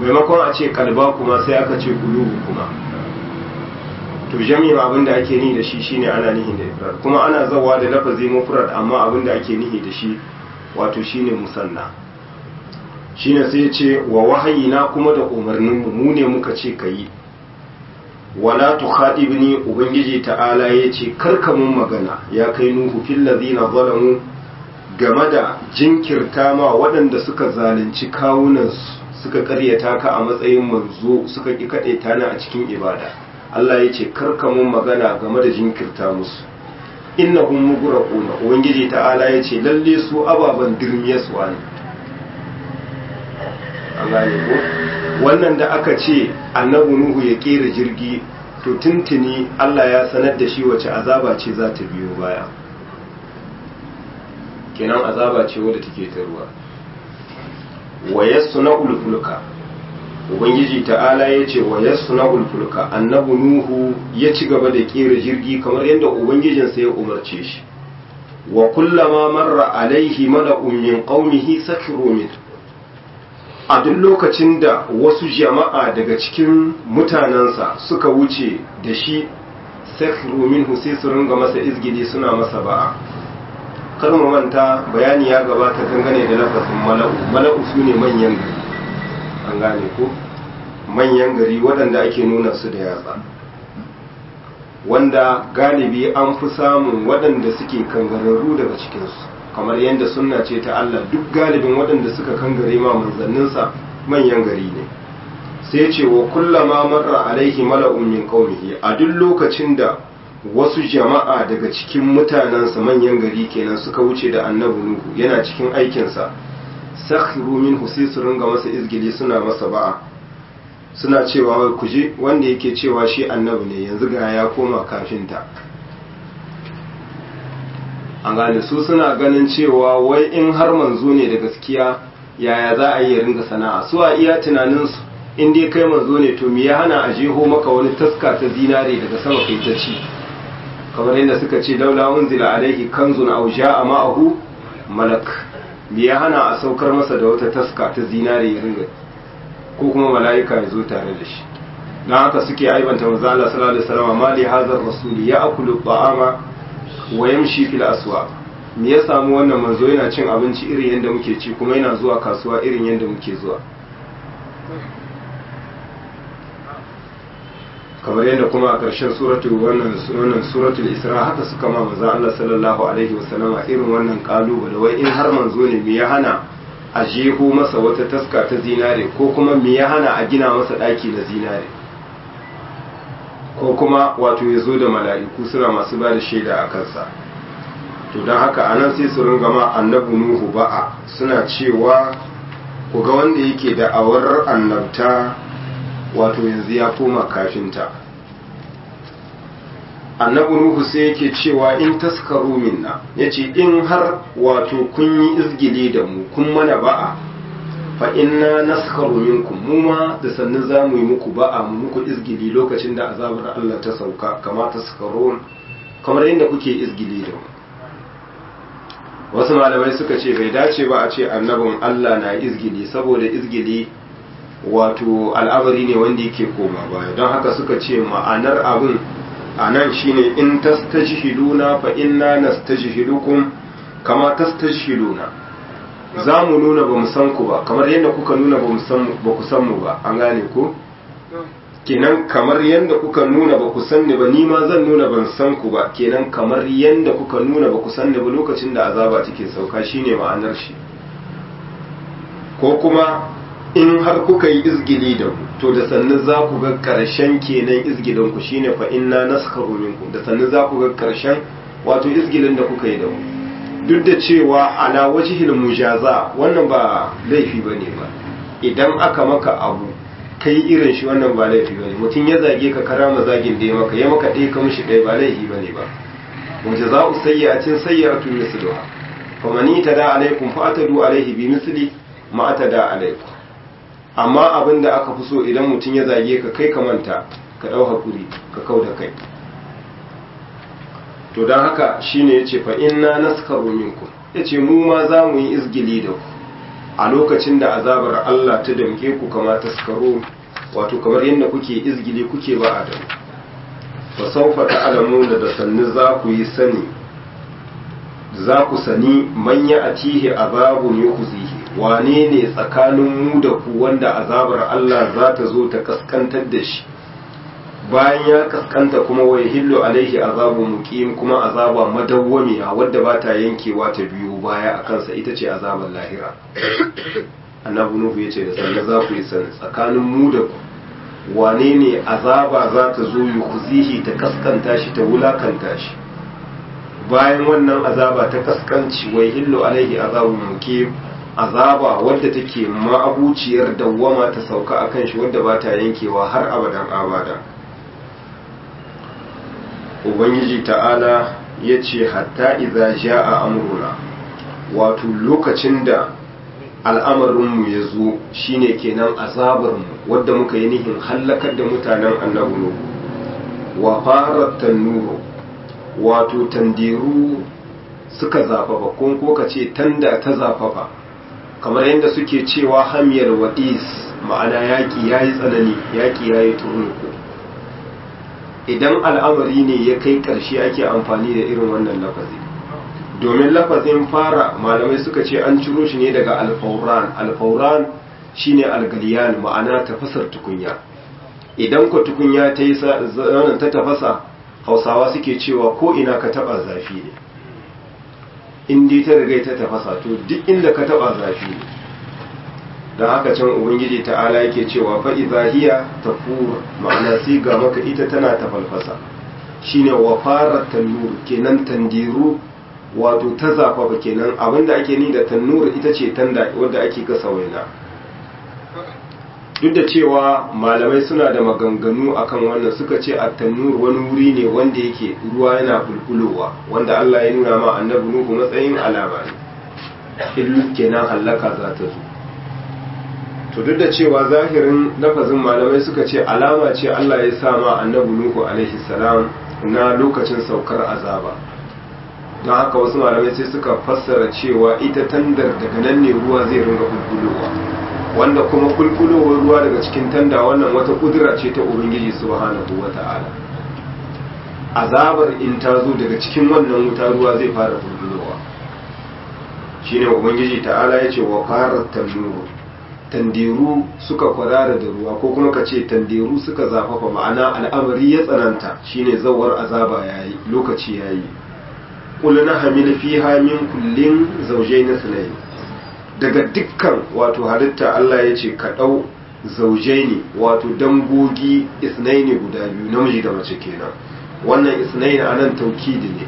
maimakon a ce kalba kuma sai aka ce kulubu kuma to jami'in abin da ake nihi da shi shine ana nihi da ifrad kuma ana zawa da lafazi mufrad amma abin da ake nihi da shi wato shine musanna shine sai ya ce wa wahayina kuma da umarnin mu ne muka ce kayi wala tukhadibni ubangiji ta'ala yace karka mun magana ya kai nuhu fil ladina zalamu game da jinkirta ma waɗanda suka zalunci kawunansu suka karyata ka a matsayin manzo suka ki kaɗe ta ni a cikin ibada Allah ya ce karka mun magana game da jinkirta musu innahum mughraquna ubangiji ta'ala ya ce lalle su ababan dirmiyaswa ne an gane ko wannan da aka ce annabi nuhu ya kera jirgi to tuntuni Allah ya sanar da shi wace azaba ce za ta biyo baya kenan azaba ce wadda take ta ruwa wa yasna'ul fulka ubangiji ta'ala ya ce wa yasna'ul fulka annabi nuhu ya ci gaba da kera jirgi kamar yadda ubangijinsa ya umarce shi wa kullama marra alaihi mala'un min qaumihi sakiru min a duk lokacin da wasu jama'a daga cikin mutanensa suka wuce da shi sakiru minhu sai su ringa masa izgili suna masa ba'a kar mu manta bayani ya gabata dangane da lafazin mala'u mala'u su ne manyan gari an gane ko manyan gari waɗanda ake nuna su da yatsa wanda galibi an fi samun waɗanda suke kangararru daga cikinsu kamar yadda sunna ce ta Allah duk galibin waɗanda suka kangare ma manzanninsa manyan gari ne sai ce wa kullama marra alaihi mala'un min qaumihi a duk lokacin da wasu jama'a daga cikin mutanensa manyan gari kenan suka wuce da annabi nuhu yana cikin aikinsa sakhiru minhu sai su ringa masa izgili suna masa ba'a suna cewa wai kuje wanda yake cewa shi annabi ne yanzu ga ya koma kafinta an gane su suna ganin cewa wai in har manzo ne da gaskiya yaya za a yi ya ringa sana'a su a iya tunaninsu in dai kai manzo ne to me ya hana a jeho maka wani taska ta zinare daga sama kai ta ci kamar yadda suka ce laula unzila alaihi kanzun aw ja'a ma'ahu malak me ya hana a saukar masa da wata taska ta zinare ya ringa ko kuma mala'ika ya zo tare da shi dan haka suke aibanta manzo Allah sallallahu alaihi wasallam ma li hadha ar-rasul ya'kulu ta'ama wa yamshi fil aswaq me ya samu wannan manzo yana cin abinci irin yadda muke ci kuma yana zuwa kasuwa irin yadda muke zuwa kamar yadda kuma a ƙarshen suratul wannan wannan suratul isra haka suka ma manzo Allah sallallahu alaihi wasallama irin wannan kalubale wai in har manzo ne me ya hana a jeho masa wata taska ta zinare ko kuma me ya hana a gina masa daki na zinare ko kuma wato ya zo da mala'iku suna masu ba da shaida a kansa to don haka anan sai su ringa ma annabi nuhu ba'a suna cewa ku ga wanda yake da awar annabta wato yanzu ya koma kafinta annabi nuhu sai yake cewa in taskaru minna yace in har wato kun yi izgili da mu kun mana ba'a fa inna naskaru minkum mu ma da sannu za mu yi muku ba'a mu muku izgili lokacin da azabar Allah ta sauka kama taskarun kamar yadda kuke izgili da mu wasu malamai suka ce bai dace ba a ce annabin Allah na izgili saboda izgili wato al'amari ne wanda yake koma baya don haka suka ce ma'anar abin a nan shine in tastajhiduna fa inna nastajhidukum kama tastajhiduna za mu nuna ba mu san ku ba kamar yadda kuka nuna ba ku san mu ba an gane ku kenan kamar yadda kuka nuna ba ku san ni ba ni ma zan nuna ban san ku ba kenan kamar yadda kuka nuna ba ku san ni ba lokacin da azaba take sauka shine ma'anar shi ko kuma in har kuka yi izgili da ku to da sannu za ku ga karshen kenan izgilin ku shine fa inna naskharu minkum da sannu za ku ga karshen wato izgilin da kuka yi da ku duk da cewa ala wajhil mujaza wannan ba laifi bane ba idan aka maka abu kai irin shi wannan ba laifi bane mutum ya zage ka karama zagin da ya maka ya maka ɗaya ka mishi ɗaya ba laifi bane ba mujaza'u sayyi'atin sayyi'atun misluha faman itada alaikum fa atadu alaihi bi misli ma atada alaikum amma abin da aka fi so idan mutum ya zage ka kai ka manta ka ɗau hakuri ka kau da kai to don haka shine yace fa inna naskaru minkum yace mu ma za mu yi izgili da ku a lokacin da azabar Allah ta damke ku kama taskaro wato kamar yadda kuke izgili kuke ba adam fa sawfa ta'lamuna da sannu za ku yi sani za ku sani manya atihi azabun yukhzihi wane ne tsakanin mu da ku wanda azabar Allah za ta zo ta kaskantar da shi bayan ya kaskanta kuma wai hillu alaihi azabu muqim kuma azaba madawwamiya wadda ba ta yankewa ta biyu baya a kansa ita ce azabar lahira annabi nuhu yace da sanna za ku yi sani tsakanin mu da ku wane ne azaba za ta zo yukhzihi ta kaskanta shi ta wulakanta shi bayan wannan azaba ta kaskanci wai hillu alaihi azabu muqim azaba wadda take ma'abuciyar dawwama ta sauka akan shi wadda ba ta yankewa har abadan abada ubangiji ta'ala ya ce hatta iza ja'a amruna wato lokacin da al'amarinmu ya zo shine kenan azabarmu wadda muka yi nihin hallakar da mutanen annabi nuhu wa fara tannuru wato tandiru suka zafafa ko ko ka ce tanda ta zafafa kamar yadda suke cewa hamiyar wadis ma'ana yaƙi ya yi tsanani yaƙi ya yi turnuku idan al'amari ne ya kai ƙarshe ake amfani da irin wannan lafazi domin lafazin fara malamai suka ce an ciro shi ne daga alfauran alfauran shine algaliyan ma'ana tafasar tukunya idan ku tukunya ta yi ta tafasa hausawa suke cewa ko ina ka taba zafi ne in dai ta riga ta tafasa to duk inda ka taba zafi ne don haka can ubangiji ta'ala yake cewa fa idza hiya tafur ma'ana sai ga maka ita tana ta falfasa shine wa fara tanur kenan tandiru wato ta zafafa kenan abinda ake ni da tannur ita ce tanda wadda ake gasa waina duk da cewa malamai suna da maganganu akan wannan suka ce a tannur wani wuri ne wanda yake ruwa yana bulbulowa wanda Allah ya nuna ma annabi nuhu matsayin alama ne illu kenan hallaka za ta zo to duk da cewa zahirin lafazin malamai suka ce alama ce Allah ya sa ma annabi nuhu alaihi salam na lokacin saukar azaba don haka wasu malamai sai suka fassara cewa ita tandar daga nan ne ruwa zai ringa bulbulowa wanda kuma bulbulowar ruwa daga cikin tanda wannan wata kudura ce ta ubangiji subhanahu wata'ala azabar in ta zo daga cikin wannan wuta ruwa zai fara bulbulowa shine ubangiji ta'ala ya ce wa fara tannuru tandiru suka kwarara da ruwa ko kuma ka ce tandiru suka zafafa ma'ana al'amari ya tsananta shine zawar azaba yayi lokaci yayi qul na hamil fiha min kullin zawjayn sunayn daga dukkan wato halitta Allah ya ce ka dau zawjaini wato dangogi isnaini guda biyu namiji da mace kenan wannan isnaini anan taukidi ne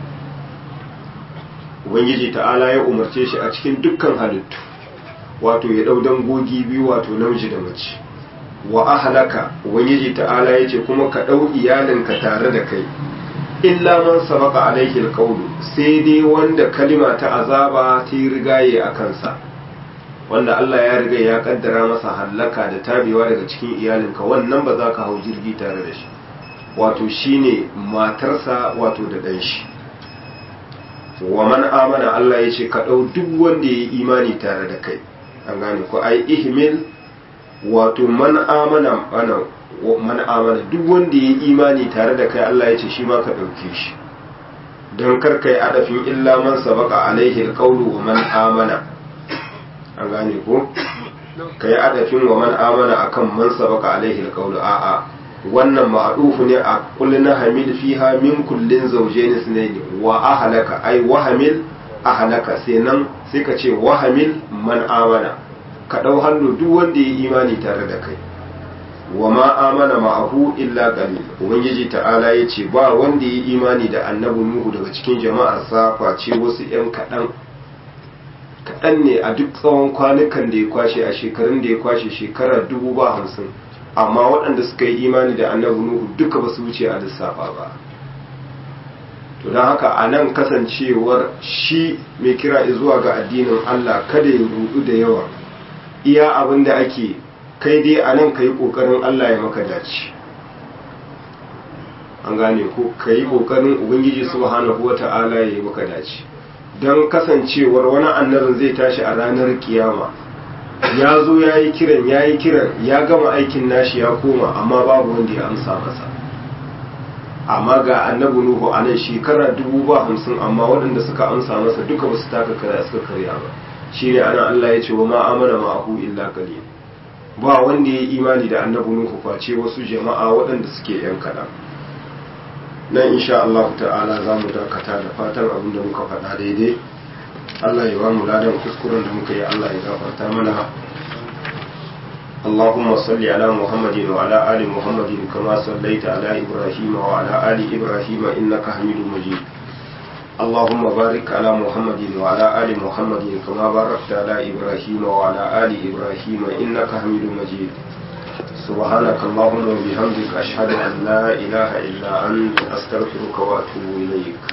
ubangiji ta'ala ya umarce shi a cikin dukkan halittu wato ya dau dangogi biyu wato namiji da mace wa ahlaka ubangiji ta'ala yace kuma ka dau iyalinka tare da kai illa man sabaka alaihi alqawlu sai dai wanda kalima ta azaba ta yi rigaye a kansa wanda Allah ya riga ya kaddara masa hallaka da tabewa daga cikin iyalinka wannan ba za ka hau jirgi tare da shi wato shine matarsa wato da dan shi wa man amana Allah ya ce ka dau duk wanda ya yi imani tare da kai an gane ko ai ihmil wato man amana ana man amana duk wanda ya yi imani tare da kai Allah ya ce shi ma ka ɗauke shi don kar kai adafin illa man sabaka alaihi alqawlu wa man amana an gane ko kai adafin wa man amana akan man sabaka alaihi alqawlu a'a wannan ma'adufu ne a kullina hamil fiha min kullin zawjayn sunayn wa ahlaka ai wa hamil ahlaka sai nan sai ka ce wa hamil man amana ka dau hannu duk wanda ya imani tare da kai wa ma amana ma'ahu illa qalil ubangiji ta'ala yace ba wanda ya imani da annabi nuhu daga cikin jama'ar sa face wasu yan kadan kadan ne a duk tsawon kwanukan da ya kwashe a shekarun da ya kwashe shekara dubu ba hamsin amma waɗanda suka yi imani da annabi nuhu duka ba su wuce a lissafa ba to don haka a nan kasancewar shi mai kira zuwa ga addinin allah kada ya rudu da yawa iya abin da ake kai dai a nan ka yi ƙoƙarin Allah ya maka dace an gane ko ka yi ƙoƙarin ubangiji subhanahu wa ta'ala ya yi maka dace don kasancewar wani annabin zai tashi a ranar kiyama ya zo ya yi kiran ya yi kiran ya gama aikin nashi ya koma amma babu wanda ya amsa masa amma ga annabi nuhu a nan shekara dubu ba hamsin amma waɗanda suka amsa masa duka ba su taka kara suka karya ba shi ne ana allah ya ce wa ma amana ma'ahu illa qalil ba wanda ya yi imani da annabi nuhu face wasu jama'a waɗanda suke yan kaɗan nan insha Allah ta'ala za mu dakata da fatan abin da muka faɗa daidai Allah ya ba mu ladan kuskuren da muka yi Allah ya gafarta mana اللهم صل على محمد وعلى آل محمد كما صليت على إبراهيم وعلى آل إبراهيم إنك حميد مجيد اللهم بارك على محمد وعلى آل محمد كما باركت على إبراهيم وعلى آل إبراهيم إنك حميد مجيد سبحانك اللهم وبحمدك أشهد أن لا إله إلا أنت أستغفرك وأتوب إليك